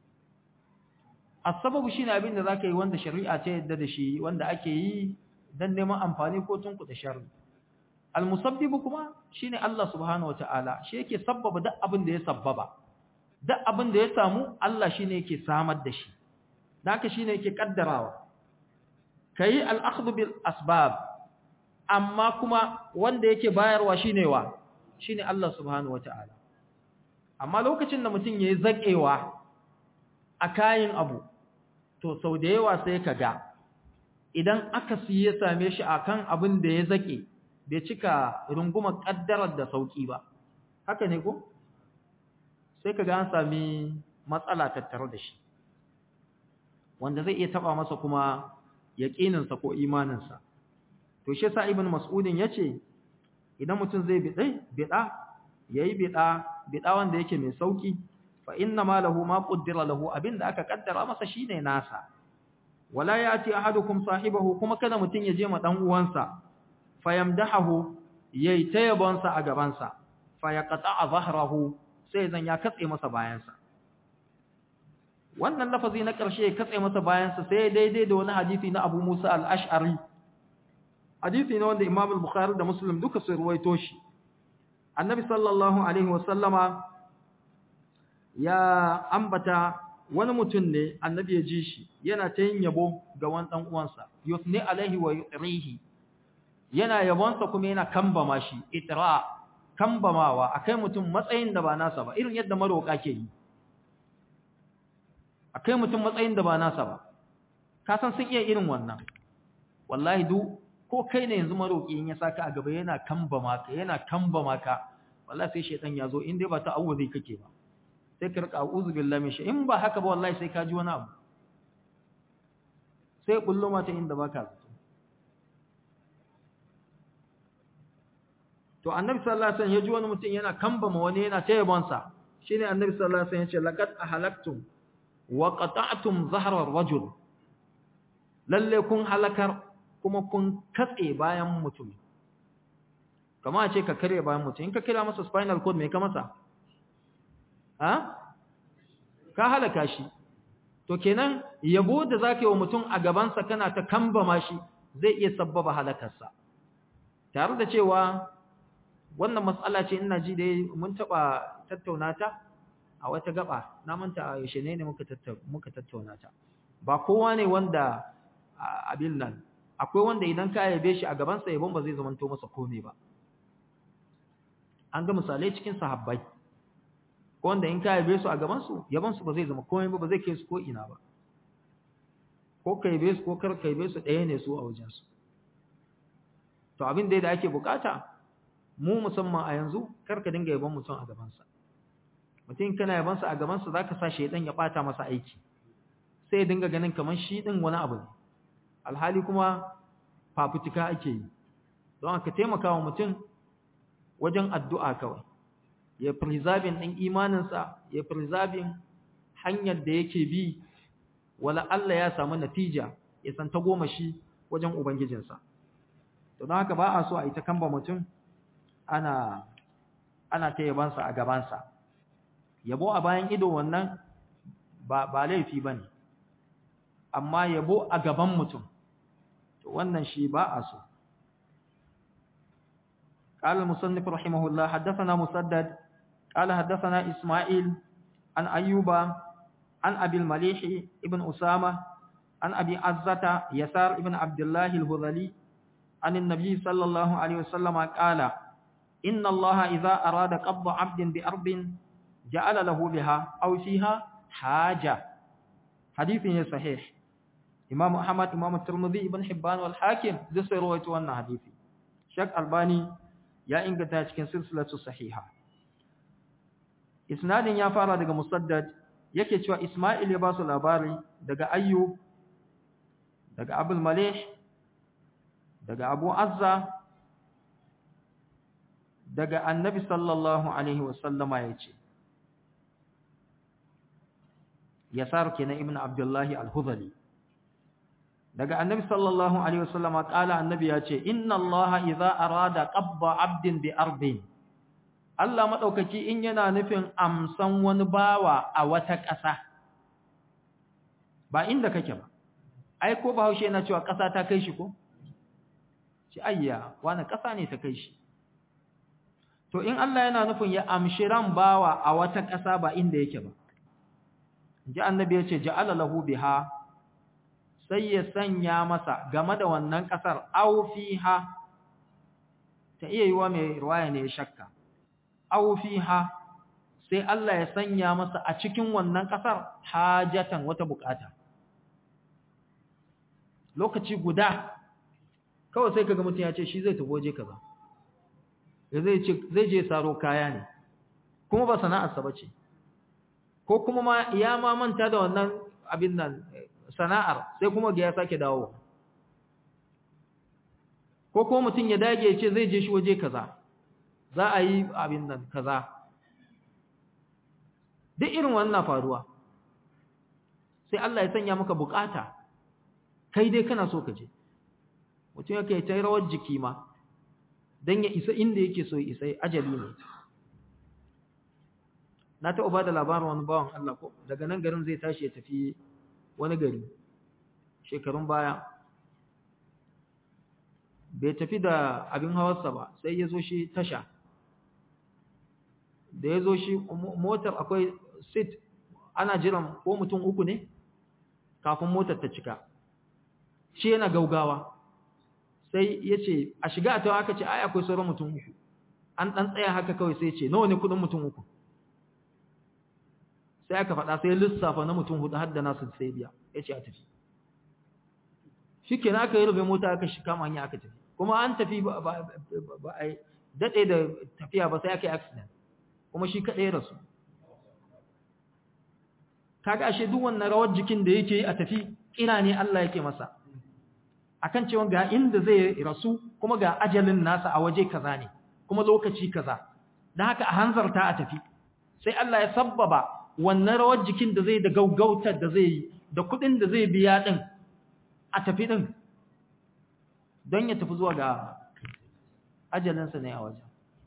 [SPEAKER 1] Asababu shi ne abin da za ka yi wanda shari'a ce yadda da shi, wanda ake yi don neman amfani ko tunkuɗa shari'a. Al-musabbibu kuma shine Allah subhanahu wataala shi yake sabbaba duk abin da ya sabbaba duk abin da ya samu Allah shine yake samar da shi haka shine yake kaddarawa kai al-akhdhu bil asbab amma kuma wanda yake bayarwa shine wa shine Allah subhanahu wataala amma lokacin da mutum yayi zakewa a kayin abu to sau da yawa sai kaga idan aka siye same shi akan abin da ya zake bai cika rungumar ƙaddarar da sauƙi ba haka ne ko sai ka ga an sami matsala tattare da shi wanda zai iya taba masa kuma yaƙininsa ko imaninsa to shi yasa ibn mas'udin yace idan mutum zai bidai bida yayi bida bida wanda yake mai sauki fa inna ma lahu ma qaddara lahu abinda aka kaddara masa shine nasa wala yati ahadukum sahibahu kuma kada mutum ya je ma dan uwansa fayamdahu yayi tayabonsa a gabansa fayaqta'a zahrahu sai zan ya katse masa bayansa wannan lafazi na ƙarshe ya katse masa bayansa sai daidai da wani hadisi na Abu Musa al-Ash'ari hadisi ne wanda Imam al-Bukhari da Muslim duka su ruwaito shi Annabi sallallahu alaihi wasallama ya ambata wani mutum ne Annabi ya ji shi yana ta yin yabo ga wani dan uwansa yusni alaihi wa yutrihi yana yabonsa kuma yana kambama shi itra kambamawa akai mutum matsayin da ba nasa ba irin yadda maroka ke yi akai mutum matsayin da ba nasa ba ka san sun iya irin wannan wallahi duk ko kai ne yanzu maroki in ya saka a gaba yana kambama ka yana kambama ka wallahi sai shedan ya zo in dai ba ta awuzi kake ba sai ka rika a'udhu billahi min in ba haka ba wallahi sai ka ji wani abu sai bullo mata inda baka zato to annabi sallallahu alaihi wasallam ya ji wani mutum yana kambama wani yana tayyabansa shine annabi sallallahu alaihi wasallam ya ce laqad ahlaktum wa qata'tum zahra ar-rajul lalle kun halakar kuma kun katse bayan mutum kama ce ka kare bayan mutum in ka kira masa spinal cord me ka masa ha ka halaka shi to kenan yabo da zaka yi wa mutum a gabansa kana ta kambama shi zai iya sabbaba halakarsa tare da cewa wannan matsala ce ina ji dai mun taba tattauna ta a wata gaba na manta a yaushe ne muka tattauna muka tattauna ta ba kowa ne wanda abin nan akwai wanda idan ka yabe shi a gaban sa yabon ba zai zamanto masa komai ba an ga misalai cikin sahabbai ko wanda in ka yabe su a gaban su yabon su ba zai zama komai ba ba zai kai su ko ina ba ko ka yabe su ko kar ka yabe su ɗaya ne su a wajen su to abin da da ake bukata mu musamman a yanzu kar ka dinga yabon mutum a gaban sa mutum kana yaban sa a gaban sa zaka sa shedan ya bata masa aiki sai ya dinga ganin kamar shi din wani abu ne alhali kuma fafutuka ake yi don aka taimaka wa mutum wajen addu'a kawai ya preserving ɗin imaninsa ya preserving hanyar da yake bi wala Allah ya samu natija ya san ta goma shi wajen ubangijinsa to don haka ba a so a ita kamba mutum ana ana ta yabansa a gabansa yabo a bayan ido wannan ba ba laifi bane amma yabo a gaban mutum to wannan shi ba a so قال المصنف رحمه الله حدثنا مسدد قال حدثنا إسماعيل عن أيوب عن أبي المليح ابن أسامة عن أبي عزة يسار ابن عبد الله الهذلي عن النبي صلى الله عليه وسلم قال إن الله إذا أراد قبض عبد بأرض جعل له بها أو فيها حاجة حديث صحيح إمام أحمد إمام الترمذي ابن حبان والحاكم ذي رواية وانا حديثي شك الباني ya inganta cikin silsilatu sahiha isnadin ya fara daga musaddad yake cewa isma'il ya ba su labari daga ayyub daga abul malih daga abu azza daga annabi sallallahu alaihi wasallama yace yasar kenan ibn abdullahi al-hudhali daga annabi sallallahu alaihi wasallam kala annabi ya ce inna allaha idza arada qabba abdin bi ardin Allah madaukaki in yana nufin amsan wani bawa a wata ƙasa ba inda kake ba ai ko bahaushe yana cewa ƙasa ta kai shi ko shi ayya wani ƙasa ne ta kai shi to in Allah yana nufin ya amshi ran bawa a wata ƙasa ba inda yake ba ji annabi ya ce ja'ala lahu biha sai ya sanya masa game da wannan ƙasar aufiha ta iya yiwa mai ruwaya ne ya shakka aufiha sai Allah ya sanya masa a cikin wannan ƙasar hajatan wata bukata lokaci guda kawai sai kaga mutum ya ce shi zai tafi waje kaza zai ce zai je saro kaya ne kuma ba sana'arsa ba ce ko kuma ma ya ma manta da wannan abin nan sana'ar sai kuma ga ya sake dawo ko kuma mutum ya dage ya ce zai je shi waje kaza za a yi abin nan kaza duk irin wannan faruwa sai Allah ya sanya maka bukata kai dai kana so ka je mutum yake ta rawar jiki ma dan ya isa inda yake so isa ajali ne na taɓa ba da labarin wani bawan Allah ko daga nan garin zai tashi ya tafi wani gari shekarun baya bai tafi da abin hawarsa ba sai ya zo shi tasha da ya zo shi motar akwai sit ana jiran ko mutum uku ne kafin motar ta cika shi yana gaugawa sai ya ce a shiga a tawa aka ce ai akwai sauran mutum uku an ɗan tsaya haka kawai sai ce nawa ne kudin mutum uku sai aka faɗa sai lissafa na mutum hudu har da nasu sai biya ya ce a tafi shi ke na aka yi rufe mota aka shi kama hanya aka tafi kuma an tafi ba a daɗe da tafiya ba sai aka yi accident kuma shi kaɗai rasu kaga ashe duk wannan rawar jikin da yake a tafi kira ne Allah yake masa akan cewa ga inda zai rasu kuma ga ajalin nasa a waje kaza ne kuma lokaci kaza dan haka a hanzarta a tafi sai Allah ya sabbaba wannan rawar jikin da zai da gaugautar da zai yi da kudin da zai biya din a tafi din don ya tafi zuwa ga ajalinsa ne a wajen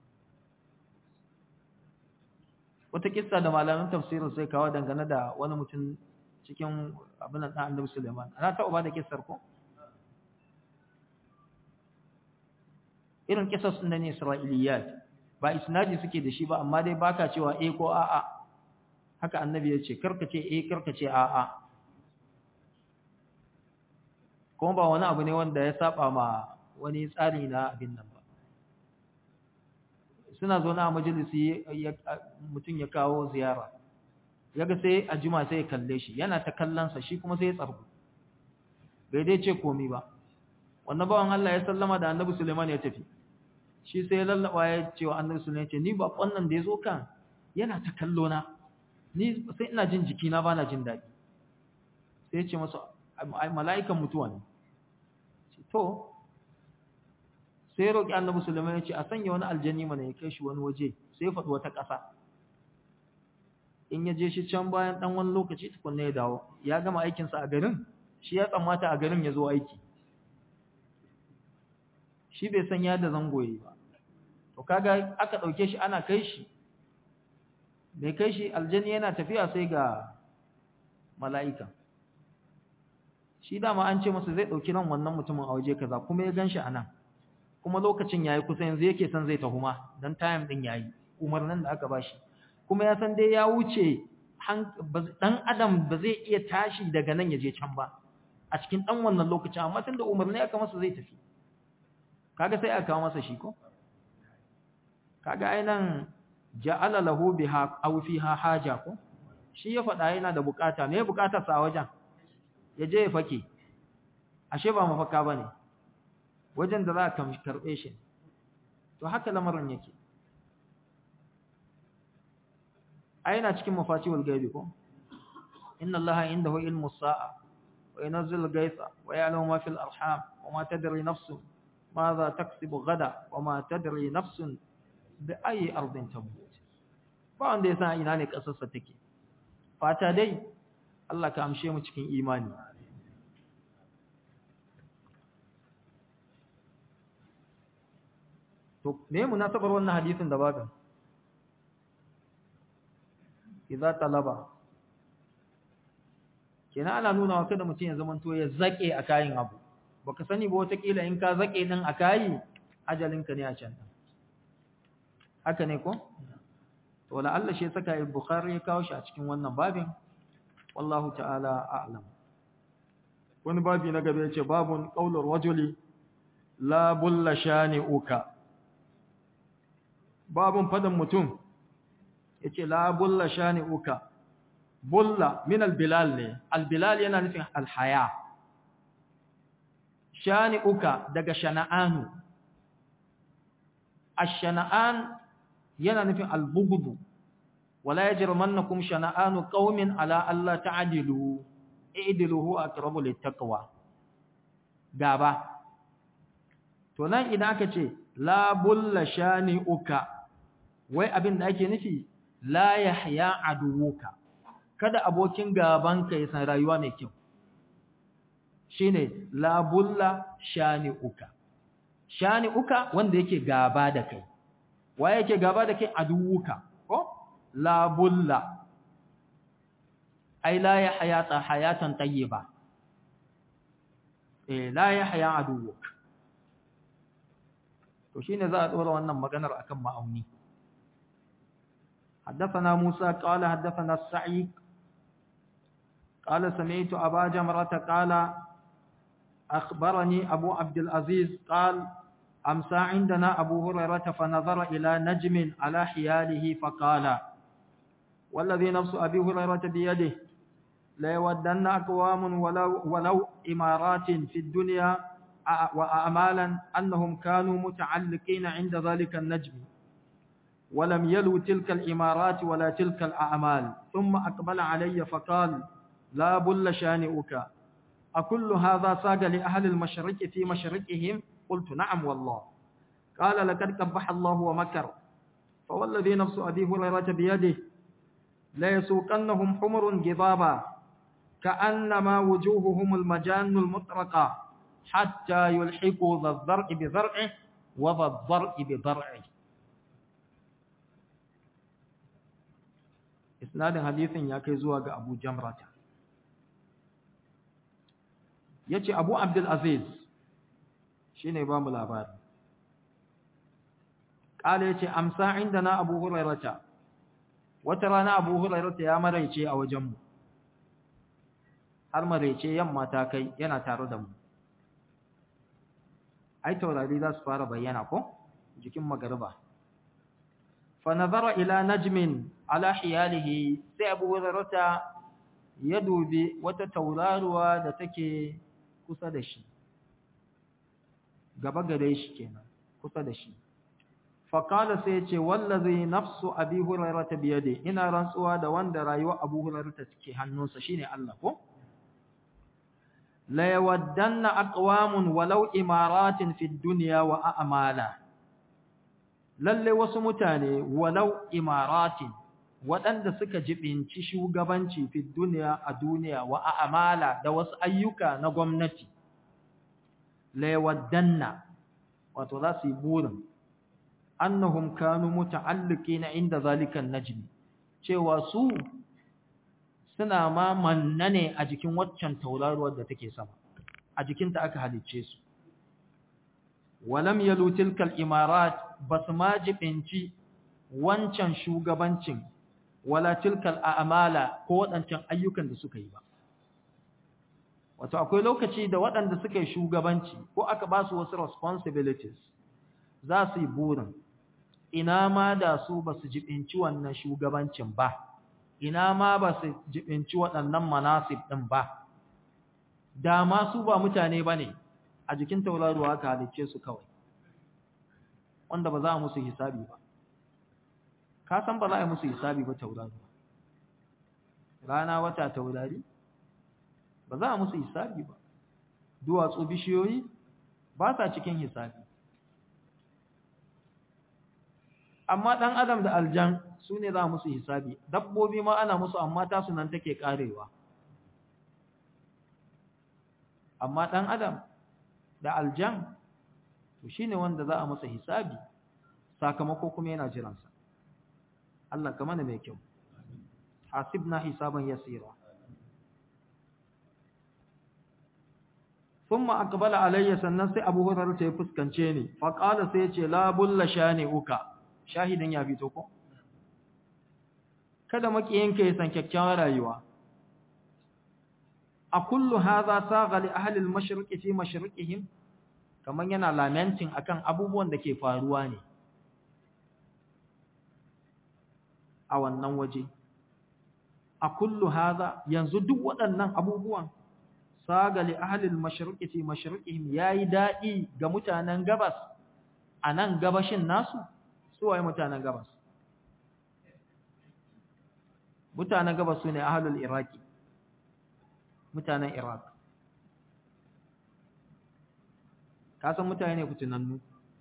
[SPEAKER 1] wata kissa da malamin tafsirin sai kawo dangane da wani mutum cikin abin da annabi Suleiman ana taɓa ba da kissar ko irin kissas ɗin ne Isra'iliyat ba isnadi suke da shi ba amma dai baka cewa eh ko a'a haka annabi ya ce karka ce eh karka ce a'a kuma ba wani abu ne wanda ya saba ma wani tsari na abin nan ba suna zo na majalisi mutum ya kawo ziyara yaga sai a juma sai ya kalle shi yana ta kallonsa shi kuma sai ya tsargu bai dai ce komi ba wannan bawan Allah ya sallama da annabi Suleiman ya tafi shi sai ya lallaba ya ce wa annabi Suleiman ce ni ba wannan da ya zo kan yana ta kallo na ni sai ina jin jikina ba na jin daɗi sai ya ce masa mala'ikan mutuwa ne to sai ya roƙi annabi Sulaiman ya ce a sanya wani aljani mana ya kai shi wani waje sai ya faɗi wata ƙasa in ya je shi can bayan ɗan wani lokaci tukunna ya dawo ya gama aikinsa a garin shi ya tsammata a garin ya zo aiki shi bai san yadda zango yi ba to kaga aka ɗauke shi ana kai shi mai kai shi aljani yana tafiya sai ga mala'ika shi dama an ce masa zai ɗauki ran wannan mutumin a waje kaza kuma ya gan shi a nan kuma lokacin yayi kusa yanzu yake son zai tahuma dan time din yayi umarnin da aka bashi kuma ya san dai ya wuce dan adam ba zai iya tashi daga nan ya je can ba a cikin dan wannan lokacin amma tunda umarni aka masa zai tafi kaga sai aka kawo masa shi ko kaga ainan ja'ala lahu biha aw fiha haja ko shi ya faɗa yana da bukata me bukatar sa a wajen ya je ya fake ashe ba mafaka bane wajen da za ka karɓe shi to haka lamarin yake a yana cikin mafatihul gaibi ko inna allaha indahu ilmu sa'a wa yunzilu al-ghaytha wa ya'lamu ma fil arham wa ma tadri nafsun madha taksibu gada wa ma tadri nafsun bi ayi ardin tamut ba wanda ya san ina ne kasarsa take fata dai Allah ka amshe mu cikin imani to me munasabar wannan hadisin da baka idza talaba kina ana nuna wa kada mutum ya zamanto ya zake a kayan abu baka sani ba wata kila in ka zake din a kayi ajalinka ne a can haka ne ko to wala Allah shi saka al-bukhari ya kawo shi a cikin wannan babin wallahu ta'ala a'lam wani babi na gaba yace babun qaulur rajuli la bulla shani'uka babun fadan mutum yace la bulla shani'uka bulla min al-bilal ne al-bilal yana nufin al-haya shani'uka daga shana'anu ash-shana'an yana nufin al-bughd wala yajrimannakum shana'anu qaumin ala alla ta'dilu i'dilu huwa aqrabu lit-taqwa gaba to nan idan aka ce la bulla shani'uka wai abin da ake nufi la yahya aduwuka kada abokin gabanka ya san rayuwa mai kyau shine la bulla shani'uka shani'uka wanda yake gaba da kai waye yake gaba da kai aduwuka ko la bulla ai la yahya ta hayatan tayyiba eh la yahya aduwuka to shine za a dora wannan maganar akan ma'auni حدثنا موسى قال حدثنا السعيد قال سمعت أبا جمرة قال أخبرني أبو عبد العزيز قال أمسى عندنا أبو هريرة فنظر إلى نجم على حياله فقال والذي نفس أبي هريرة بيده ليودن أقوام ولو, ولو إمارات في الدنيا وأعمالا أنهم كانوا متعلقين عند ذلك النجم ولم يلوا تلك الإمارات ولا تلك الأعمال ثم أقبل علي فقال لا بل شانئك أكل هذا ساق لأهل المشرق في مشرقهم قلت نعم والله قال لقد قبح الله ومكر فوالذي نفس أبي هريرة بيده la yasuqannahum humurun gidaba كأنما وجوههم المجان المطرقة حتى يلحقوا ذا الضرع بضرعه وذا الضرع بضرعه isnadin hadisin ya kai zuwa ga Abu Jamrata yace Abu Abdul Aziz shine ba mu labari kale yace amsa indana Abu Hurairata wata rana Abu Hurairata ya maraice a wajen mu har maraice yamma ta kai yana tare da mu ai taurari za su fara bayyana ko jikin magariba fa nazara ila najmin ala hiyalihi sai abu hurairata ya dubi wata tauraruwa da take kusa da shi gaba gare shi kenan kusa da shi fa qala sai ya ce wallazi nafsu abi hurairata biyade ina rantsuwa da wanda rayuwar abu hurairata take hannunsa shine Allah ko la yawaddanna aqwamun walau imaratin fid dunya wa a'mala lalle wasu mutane walau imaratin waɗanda suka jibinci shugabanci fi duniya a duniya wa a'mala da wasu ayyuka na gwamnati la yawaddanna wato za su yi burin annahum kanu muta'alliqina inda zalikan najmi cewa su suna ma manna ne a jikin waccan tauraruwar da take sama a jikinta aka halicce su walam yalu tilkal imarat basu ma jibinci wancan shugabancin wala tilkal a'mala ko waɗancan ayyukan da suka yi ba wato akwai lokaci da waɗanda suka yi shugabanci ko aka ba su wasu responsibilities za su yi burin ina ma da su ba su jibinci wannan shugabancin ba ina ma ba su jibinci waɗannan manasib ɗin ba da ma su ba mutane ba ne a jikin tauraruwa aka halicce su kawai wanda ba za a musu hisabi ba ka san ba za a yi musu hisabi ba tauraruwa rana wata taurari ba za a musu hisabi ba duwatsu bishiyoyi ba sa cikin hisabi amma ɗan adam da aljan su ne za musu hisabi dabbobi ma ana musu amma tasu nan take karewa amma ɗan adam da aljan to shine wanda za a masa hisabi sakamako kuma yana jiransa Allah ka mana mai kyau hasibna hisaban yasira thumma aqbala alayya sannan sai Abu Hurairah ya fuskance ni fa qala sai ya ce la bulla shani uka shahidin ya fito ko kada makiyinka ya san kyakkyawar rayuwa a kullu hadha saga li ahli al-mashriqi fi mashriqihim kaman yana lamenting akan abubuwan da ke faruwa ne a wannan waje a kullu hadha yanzu duk waɗannan abubuwan saga li ahli al-mashriqi fi mashriqihim yayi dadi ga mutanen gabas anan gabashin nasu su waye mutanen gabas mutanen gabas su ne ahlul iraki mutanen iraq ka san mutane ne fitinannu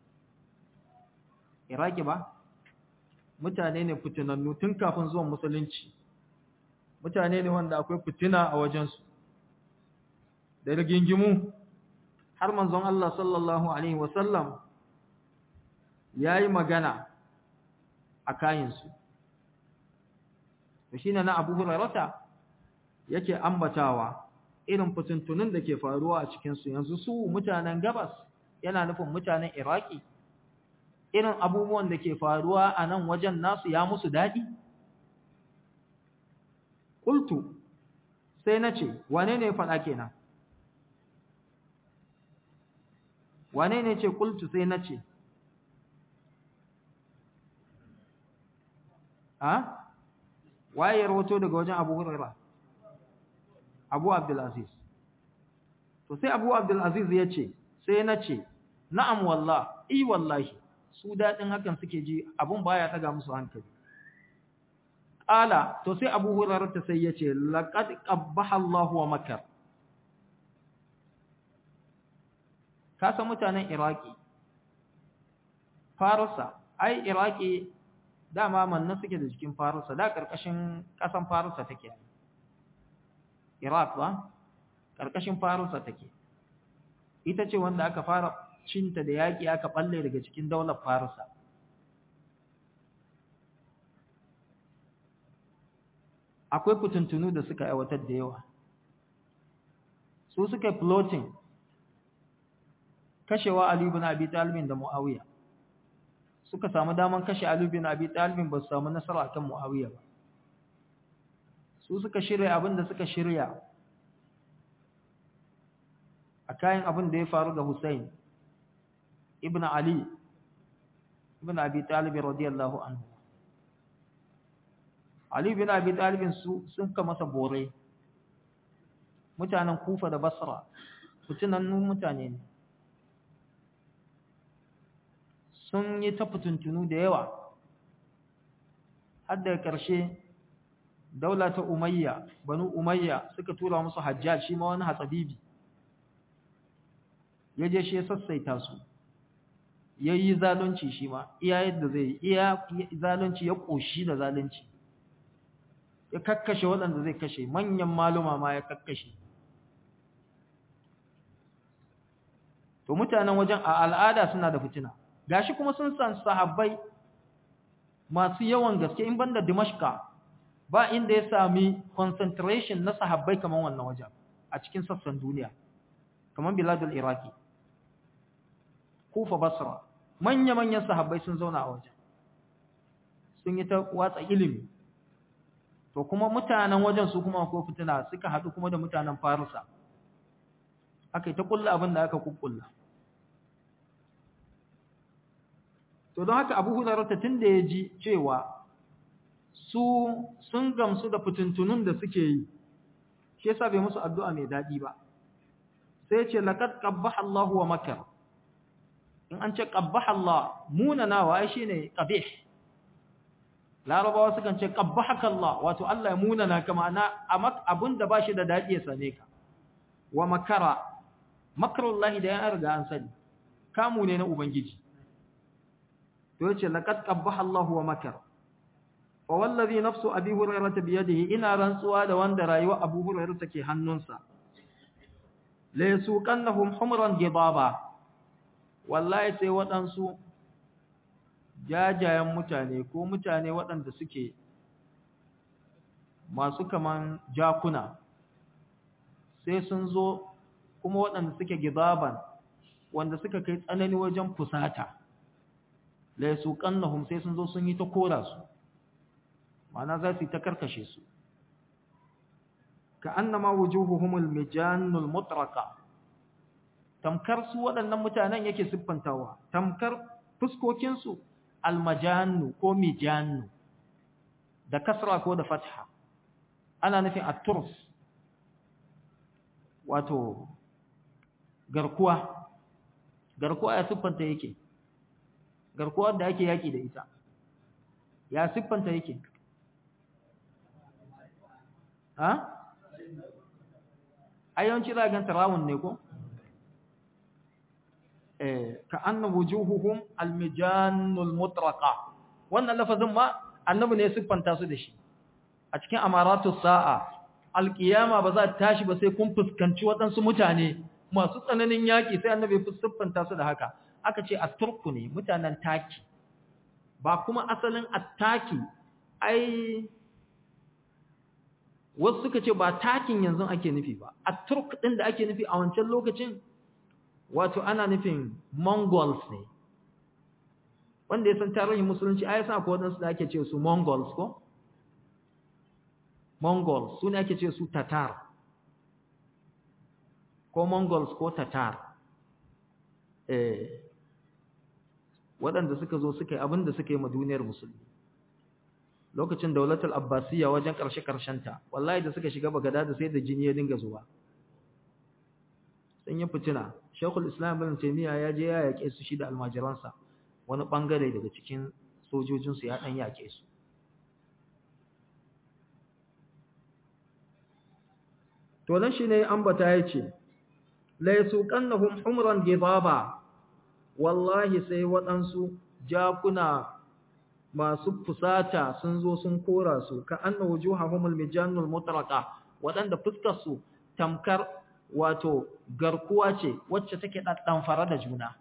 [SPEAKER 1] iraki ba mutane ne fitinannu tun kafin zuwan musulunci mutane ne wanda akwai fitina a wajensu da rigingimu har manzon Allah sallallahu alaihi wasallam ya yi magana a kayansu da shi na abu hurarata yake ambatawa irin fitintunin da ke faruwa a cikinsu yanzu su mutanen gabas yana nufin mutanen iraki irin abubuwan da ke faruwa a nan wajen nasu ya musu daɗi ƙultu sai na ce wane ne faɗa kenan wane ne ce ƙultu sai na ce a waye ya rawato daga wajen Abu Huraira Abu Abdul Aziz to sai Abu Abdul Aziz ya ce sai na ce na'am wallah i wallahi su dadin hakan suke ji abun baya taga musu hankali qala to sai Abu Huraira ta sai ya ce laqad qabbaha Allahu wa makar ka san mutanen Iraki Farisa ai Iraki dama manna suke da jikin farisa da karkashin kasan farisa take iraq ba karkashin farisa take ita ce wanda aka fara cinta da yaƙi aka balle daga cikin daular farisa akwai kutuntunu da suka aiwatar da yawa su suka floating kashewa Ali ibn Abi Talib da Muawiya suka samu daman kashe Ali ibn Abi Talib ba su samu nasara akan Muawiya ba su suka shirya abin da suka shirya a kayan abin da ya faru ga Hussein ibn Ali ibn Abi Talib radiyallahu anhu Ali ibn Abi Talib su sun ka masa bore mutanen Kufa da Basra fitinannun mutane ne sun yi ta fitintunu da yawa har da ƙarshe daula ta umayya banu umayya suka tura musu hajjaj shi ma wani hatsabibi ya je shi ya sassaita su ya yi zalunci shi ma iya yadda zai iya zalunci ya ƙoshi da zalunci ya kakkashe waɗanda zai kashe manyan maluma ma ya kakkashe to mutanen wajen a al'ada suna da fitina gashi kuma sun san sahabbai masu yawan gaske in banda Dimashqa ba inda ya sami concentration na sahabbai kaman wannan wajen a cikin sassan duniya kaman biladul iraki kufa basra manya manyan sahabbai sun zauna a wajen sun yi ta watsa ilimi to kuma mutanen wajen su kuma ko fitina suka haɗu kuma da mutanen farisa aka yi ta kulla abin da aka kukkulla to don haka abu hurarata tun da ya ji cewa su sun gamsu da fitintunun da suke yi shi yasa bai musu addu'a mai daɗi ba sai ce laqad qabbaha Allahu wa makar in an ce qabbaha Allah munanawa ai shine qabih larabawa sukan ce qabbahaka Allah wato Allah ya munana ka ma'ana abinda ba shi da daɗi ya same ka wa makara makarullahi da ya riga an sani kamu ne na ubangiji to yace laqad qabbaha Allahu wa makar fa wallazi nafsu abi hurairah bi yadihi ina rantsuwa da wanda rayuwa abu hurairah take hannunsa la yasuqannahum humran gidaba wallahi sai waɗansu jajayen mutane ko mutane waɗanda suke masu kaman jakuna sai sun zo kuma waɗanda suke gidaban wanda suka kai tsanani wajen fusata la yasuqannahum sai sun zo sun yi ta kora su ma'ana za su yi ta karkashe su ka annama wujuhuhumul mijannul mutraqa tamkar su waɗannan mutanen yake siffantawa tamkar fuskokin su almajannu ko mijannu da kasra ko da fatha ana nufin at-turs wato garkuwa garkuwa ya siffanta yake garkuwar da ake yaki da ita ya siffanta yake ha ayyanci za ganta rawun ne ko eh ka anna wujuhuhum almijanul mutraqa wannan lafazin ma annabi ne siffanta su da shi a cikin amaratus sa'a alqiyama ba za ta tashi ba sai kun fuskanci waɗansu mutane masu tsananin yaƙi sai annabi ya siffanta su da haka aka ce asturku ne mutanen taki ba kuma asalin attaki ai wasu suka ce ba takin yanzu ake nufi ba atturk din da ake nufi a wancan lokacin wato ana nufin mongols ne wanda ya san tarihin musulunci ai sa ko wadansu da ake ce su mongols ko mongols su ne ake ce su tatar ko mongols ko tatar eh waɗanda suka zo suka yi abin da suka yi ma duniyar musulmi lokacin daulatul abbasiyya wajen ƙarshe ta, wallahi da suka shiga bagada da sai da jini ya dinga zuwa sun yi fitina shekul islam bin taimiyya ya je ya yaƙe su shi da almajiransa wani ɓangare daga cikin sojojinsu ya ɗan yaƙe su to nan shi ne ambata ya ce la yasuqannahum humran gidaba wallahi sai waɗansu jakuna masu fusata sun zo sun kora su ka anna wujuhahumul mijanul mutraqa wadanda fuskar su tamkar wato garkuwa ce wacce take daddan fara da juna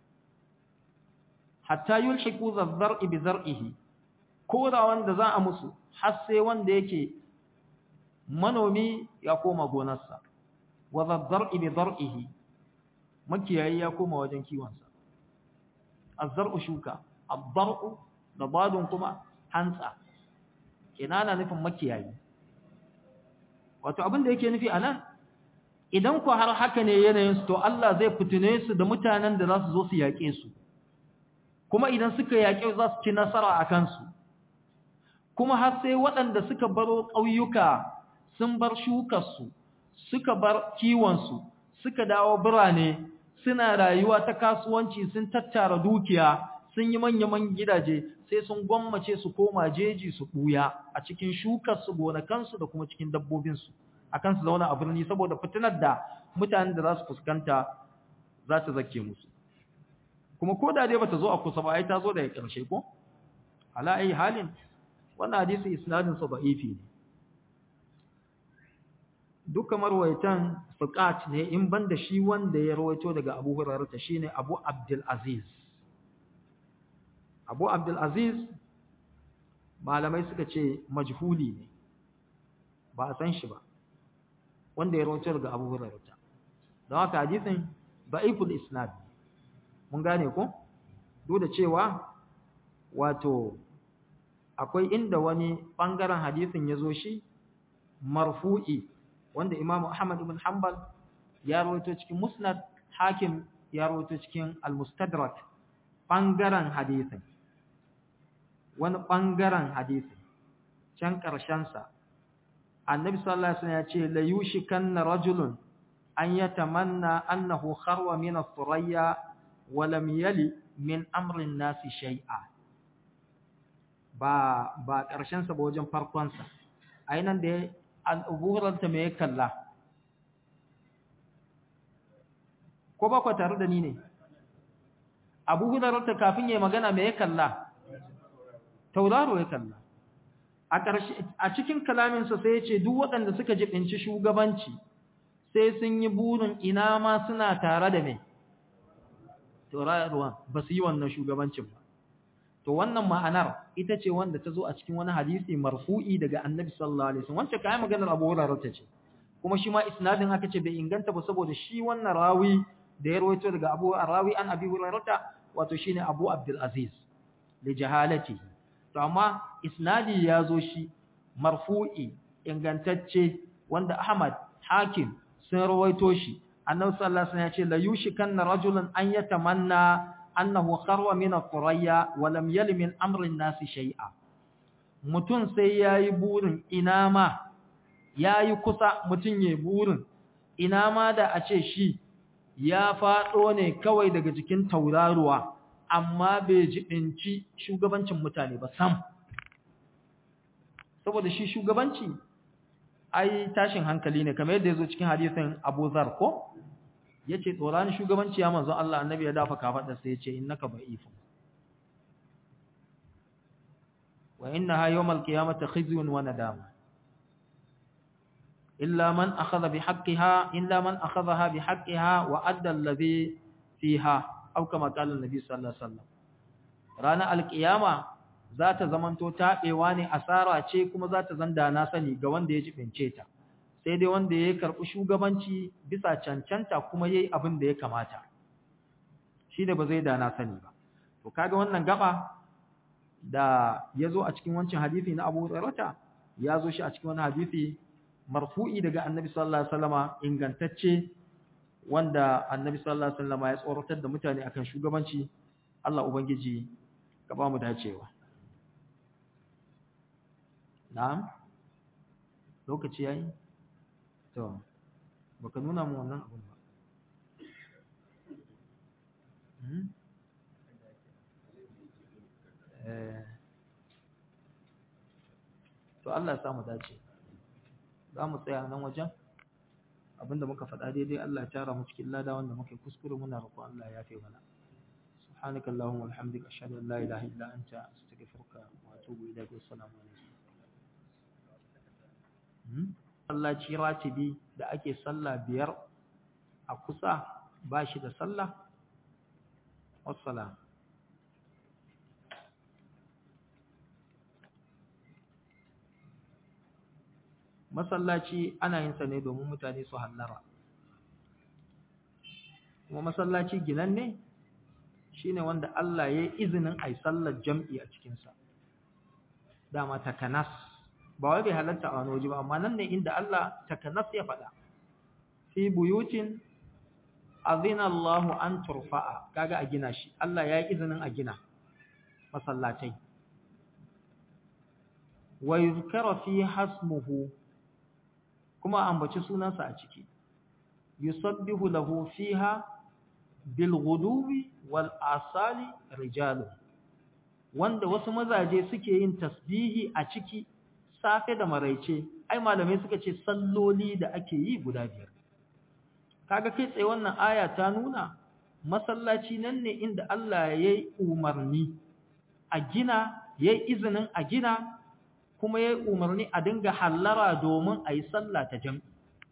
[SPEAKER 1] hatta yulhiqu zar'i bi zar'ihi kora wanda za a musu har sai wanda yake manomi ya koma gonarsa wa zar'i bi zar'ihi makiyayi ya koma wajen kiwonsa az-zar'u shuka ad-dar'u da badun kuma hantsa kinana nufin makiyayi wato abin da yake nufi anan idan ku har haka ne yanayin su to Allah zai fitine su da mutanen da za su zo su yaƙe su kuma idan suka yaƙe za su ci nasara a kansu kuma har sai waɗanda suka baro ƙauyuka sun bar shukarsu suka bar kiwonsu suka dawo birane suna rayuwa ta kasuwanci sun tattara dukiya sun yi manya-manyan gidaje sai sun gwammace su koma jeji su ɓuya a cikin shukarsu gonakansu da kuma cikin dabbobinsu akan su zauna a birni saboda fitinar da mutanen da za su fuskanta za ta zake musu kuma ko da dai bata zo a kusa ba ai ta zo daga ƙarshe ko ala ai halin wannan hadisi isnadin sa da'ifi ne duka marwayatan fiqat ne in banda shi wanda ya rawaito daga Abu Hurairah ta shine Abu Abdul Aziz Abu Abdul Aziz malamai suka ce majhuli ne ba a san shi ba wanda ya rawaito daga Abu Hurairah don haka hadisin da'iful isnad mun gane ko duk da cewa wato akwai inda wani bangaren hadisin ya zo shi marfu'i wanda Imam Ahmad ibn Hanbal ya rawaito cikin Musnad Hakim ya rawaito cikin Al-Mustadrak bangaren hadisin wani bangaren hadisin can karshen sa Annabi sallallahu alaihi wasallam ya ce la yushikanna rajulun an yatamanna annahu kharwa min ath-thuraya wa lam yali min amri an-nasi shay'a ba ba karshen sa ba wajen farkon sa ainan da al'uburanta me ya kalla ko ba ku tare da ni ne abu hudararta kafin ya magana me ya kalla tauraro ya kalla a ƙarshe a cikin kalaminsa sai ya ce duk waɗanda suka jibinci shugabanci sai sun yi burin ina ma suna tare da mai tauraruwa ba su yi wannan shugabancin ba to wannan ma'anar ita ce wanda ta zo a cikin wani hadisi marfu'i daga annabi sallallahu alaihi wasallam wacce kai maganar Abu Hurairah ta ce kuma shi ma isnadin haka ce bai inganta ba saboda shi wannan rawi da ya rawaito daga Abu Rawi an Abi Hurairah wato shine Abu Abdul Aziz li jahalatihi to amma isnadi ya zo shi marfu'i ingantacce wanda Ahmad Hakim sun rawaito shi annabi sallallahu alaihi wasallam ya ce la yushikanna rajulun an yatamanna annahu kharwa min al-qurayya wa lam yali min amri an-nasi shay'a mutun sai yayi burin ina ma yayi kusa mutun yayi burin ina ma da a ce shi ya fado ne kawai daga jikin tauraruwa amma bai jibinci shugabancin mutane ba sam saboda shi shugabanci ai tashin hankali ne kamar yadda yazo cikin hadisin Abu Zar ko yace tsoran shugabanci ya manzo Allah annabi ya dafa kafadar sai yace innaka ba'ifun wa innaha yawmal qiyamati khizyun wa nadama illa man akhadha bihaqqiha illa man akhadhaha bihaqqiha wa adda alladhi fiha aw kama qala an-nabi sallallahu alaihi wasallam rana alqiyama za ta zamanto taɓewa ne asara ce kuma za ta zanda na sani ga wanda ya jibince ta sai dai wanda ya karɓi shugabanci bisa cancanta kuma yayi abin da ya kamata shi da ba zai da na sani ba to kaga wannan gaba da yazo a cikin wancan hadisi na Abu Hurairah ya zo shi a cikin wani hadisi marfu'i daga Annabi sallallahu alaihi wasallama ingantacce wanda Annabi sallallahu alaihi wasallama ya tsoratar da mutane akan shugabanci Allah ubangiji ka ba mu dacewa na'am lokaci yayi to baka nuna mu wannan abun ba eh to Allah ya samu dace za mu tsaya nan wajen abinda muka faɗa daidai Allah ya tara mu cikin lada wanda muke kuskure muna roƙon Allah ya yafe mana subhanakallahumma wa bihamdika ashhadu an la ilaha illa anta astaghfiruka nastaghfiruka wa atubu ilaik assalamu alaikum sallaci ratibi da ake sallah biyar a kusa ba shi da sallah wassalam masallaci ana yin sa ne domin mutane su hallara kuma masallaci ginanne shine wanda Allah ya yi izinin ai sallar jam'i a cikinsa dama takanas ba wai bai halatta a wani waje ba amma nan ne inda Allah takanas ya faɗa fi buyutin azina Allah an turfa'a kaga a gina shi Allah ya yi izinin a gina masallatai wa yuzkara fi hasmuhu kuma ambaci sunansa a ciki yusabbihu lahu fiha bil ghuduwi wal asali rijalu wanda wasu mazaje suke yin tasbihi a ciki safe da maraice ai malamai suka ce salloli da ake yi guda biyar kaga kai tsaye wannan aya ta nuna masallaci nan ne inda Allah ya yi umarni a gina ya yi izinin a gina kuma ya yi umarni a dinga hallara domin a yi sallah ta jam'i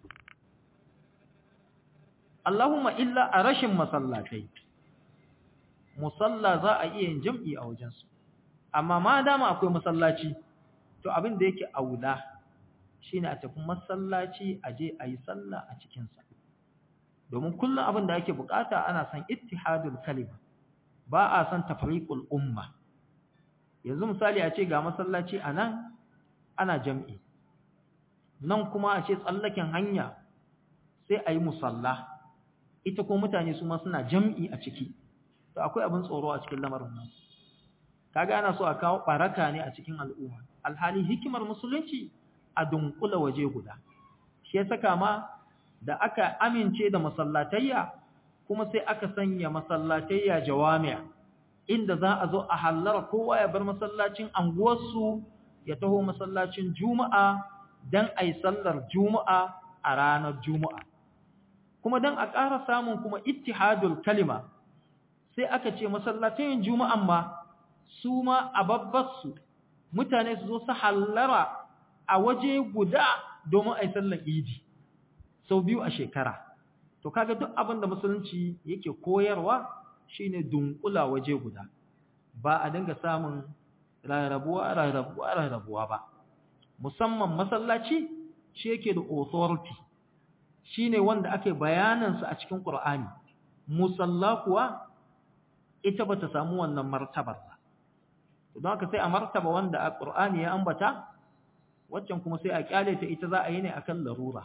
[SPEAKER 1] Allahumma illa a rashin masallatai musalla za a iya yin jam'i a wajensu amma ma dama akwai masallaci to abin da yake aula shine a tafi masallaci a je a yi sallah a cikinsa domin kullum abin da ake bukata ana son ittihadul kalima ba a son tafriqul umma yanzu misali a ce ga masallaci a nan ana jam'i nan kuma a ce tsallaken hanya sai a yi musalla ita ko mutane su ma suna jam'i a ciki to akwai abin tsoro a cikin lamarin nan kaga ana so a kawo baraka ne a cikin al'umma alhali hikimar musulunci a dunkula waje guda shi ya saka ma da aka amince da masallatayya kuma sai aka sanya masallatayya jawami'a inda za a zo a hallara kowa ya bar masallacin anguwarsu ya taho masallacin juma'a dan ai sallar juma'a a ranar juma'a kuma dan a ƙara samun kuma ittihadul kalima sai aka ce masallatayin juma'an ma su ma a babbarsu mutane su zo su hallara a waje guda domin ai sallar idi sau biyu a shekara to kaga duk abin da musulunci yake koyarwa shine dunkula waje guda ba a dinga samun rarrabuwa rarrabuwa rarrabuwa ba musamman masallaci shi yake da authority shine wanda ake bayanan sa a cikin Qur'ani musalla kuwa ita bata samu wannan martabar ba don haka sai a martaba wanda a Qur'ani ya ambata waccan kuma sai a kyale ta ita za a yi ne akan larura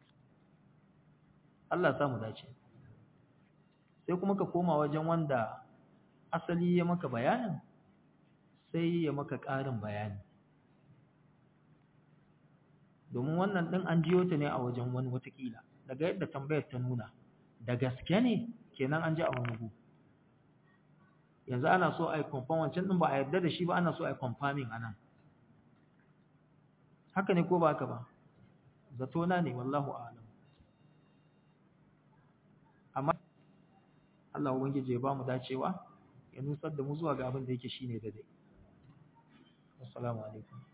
[SPEAKER 1] Allah samu dace sai kuma ka koma wajen wanda asali ya maka bayanin sai ya maka ƙarin bayani domin wannan ɗin an jiyo ta ne a wajen wani watakila daga yadda tambayar ta nuna da gaske ne kenan an ji a wani gu yanzu ana so a yi kwamfan wancan ɗin ba a yarda da shi ba ana so a yi kwamfamin a nan haka ne ko ba haka ba zato na ne wallahu alam amma Allah ubangiji ya ba mu dacewa ya nusar da mu zuwa ga abin da yake shine daidai assalamu alaikum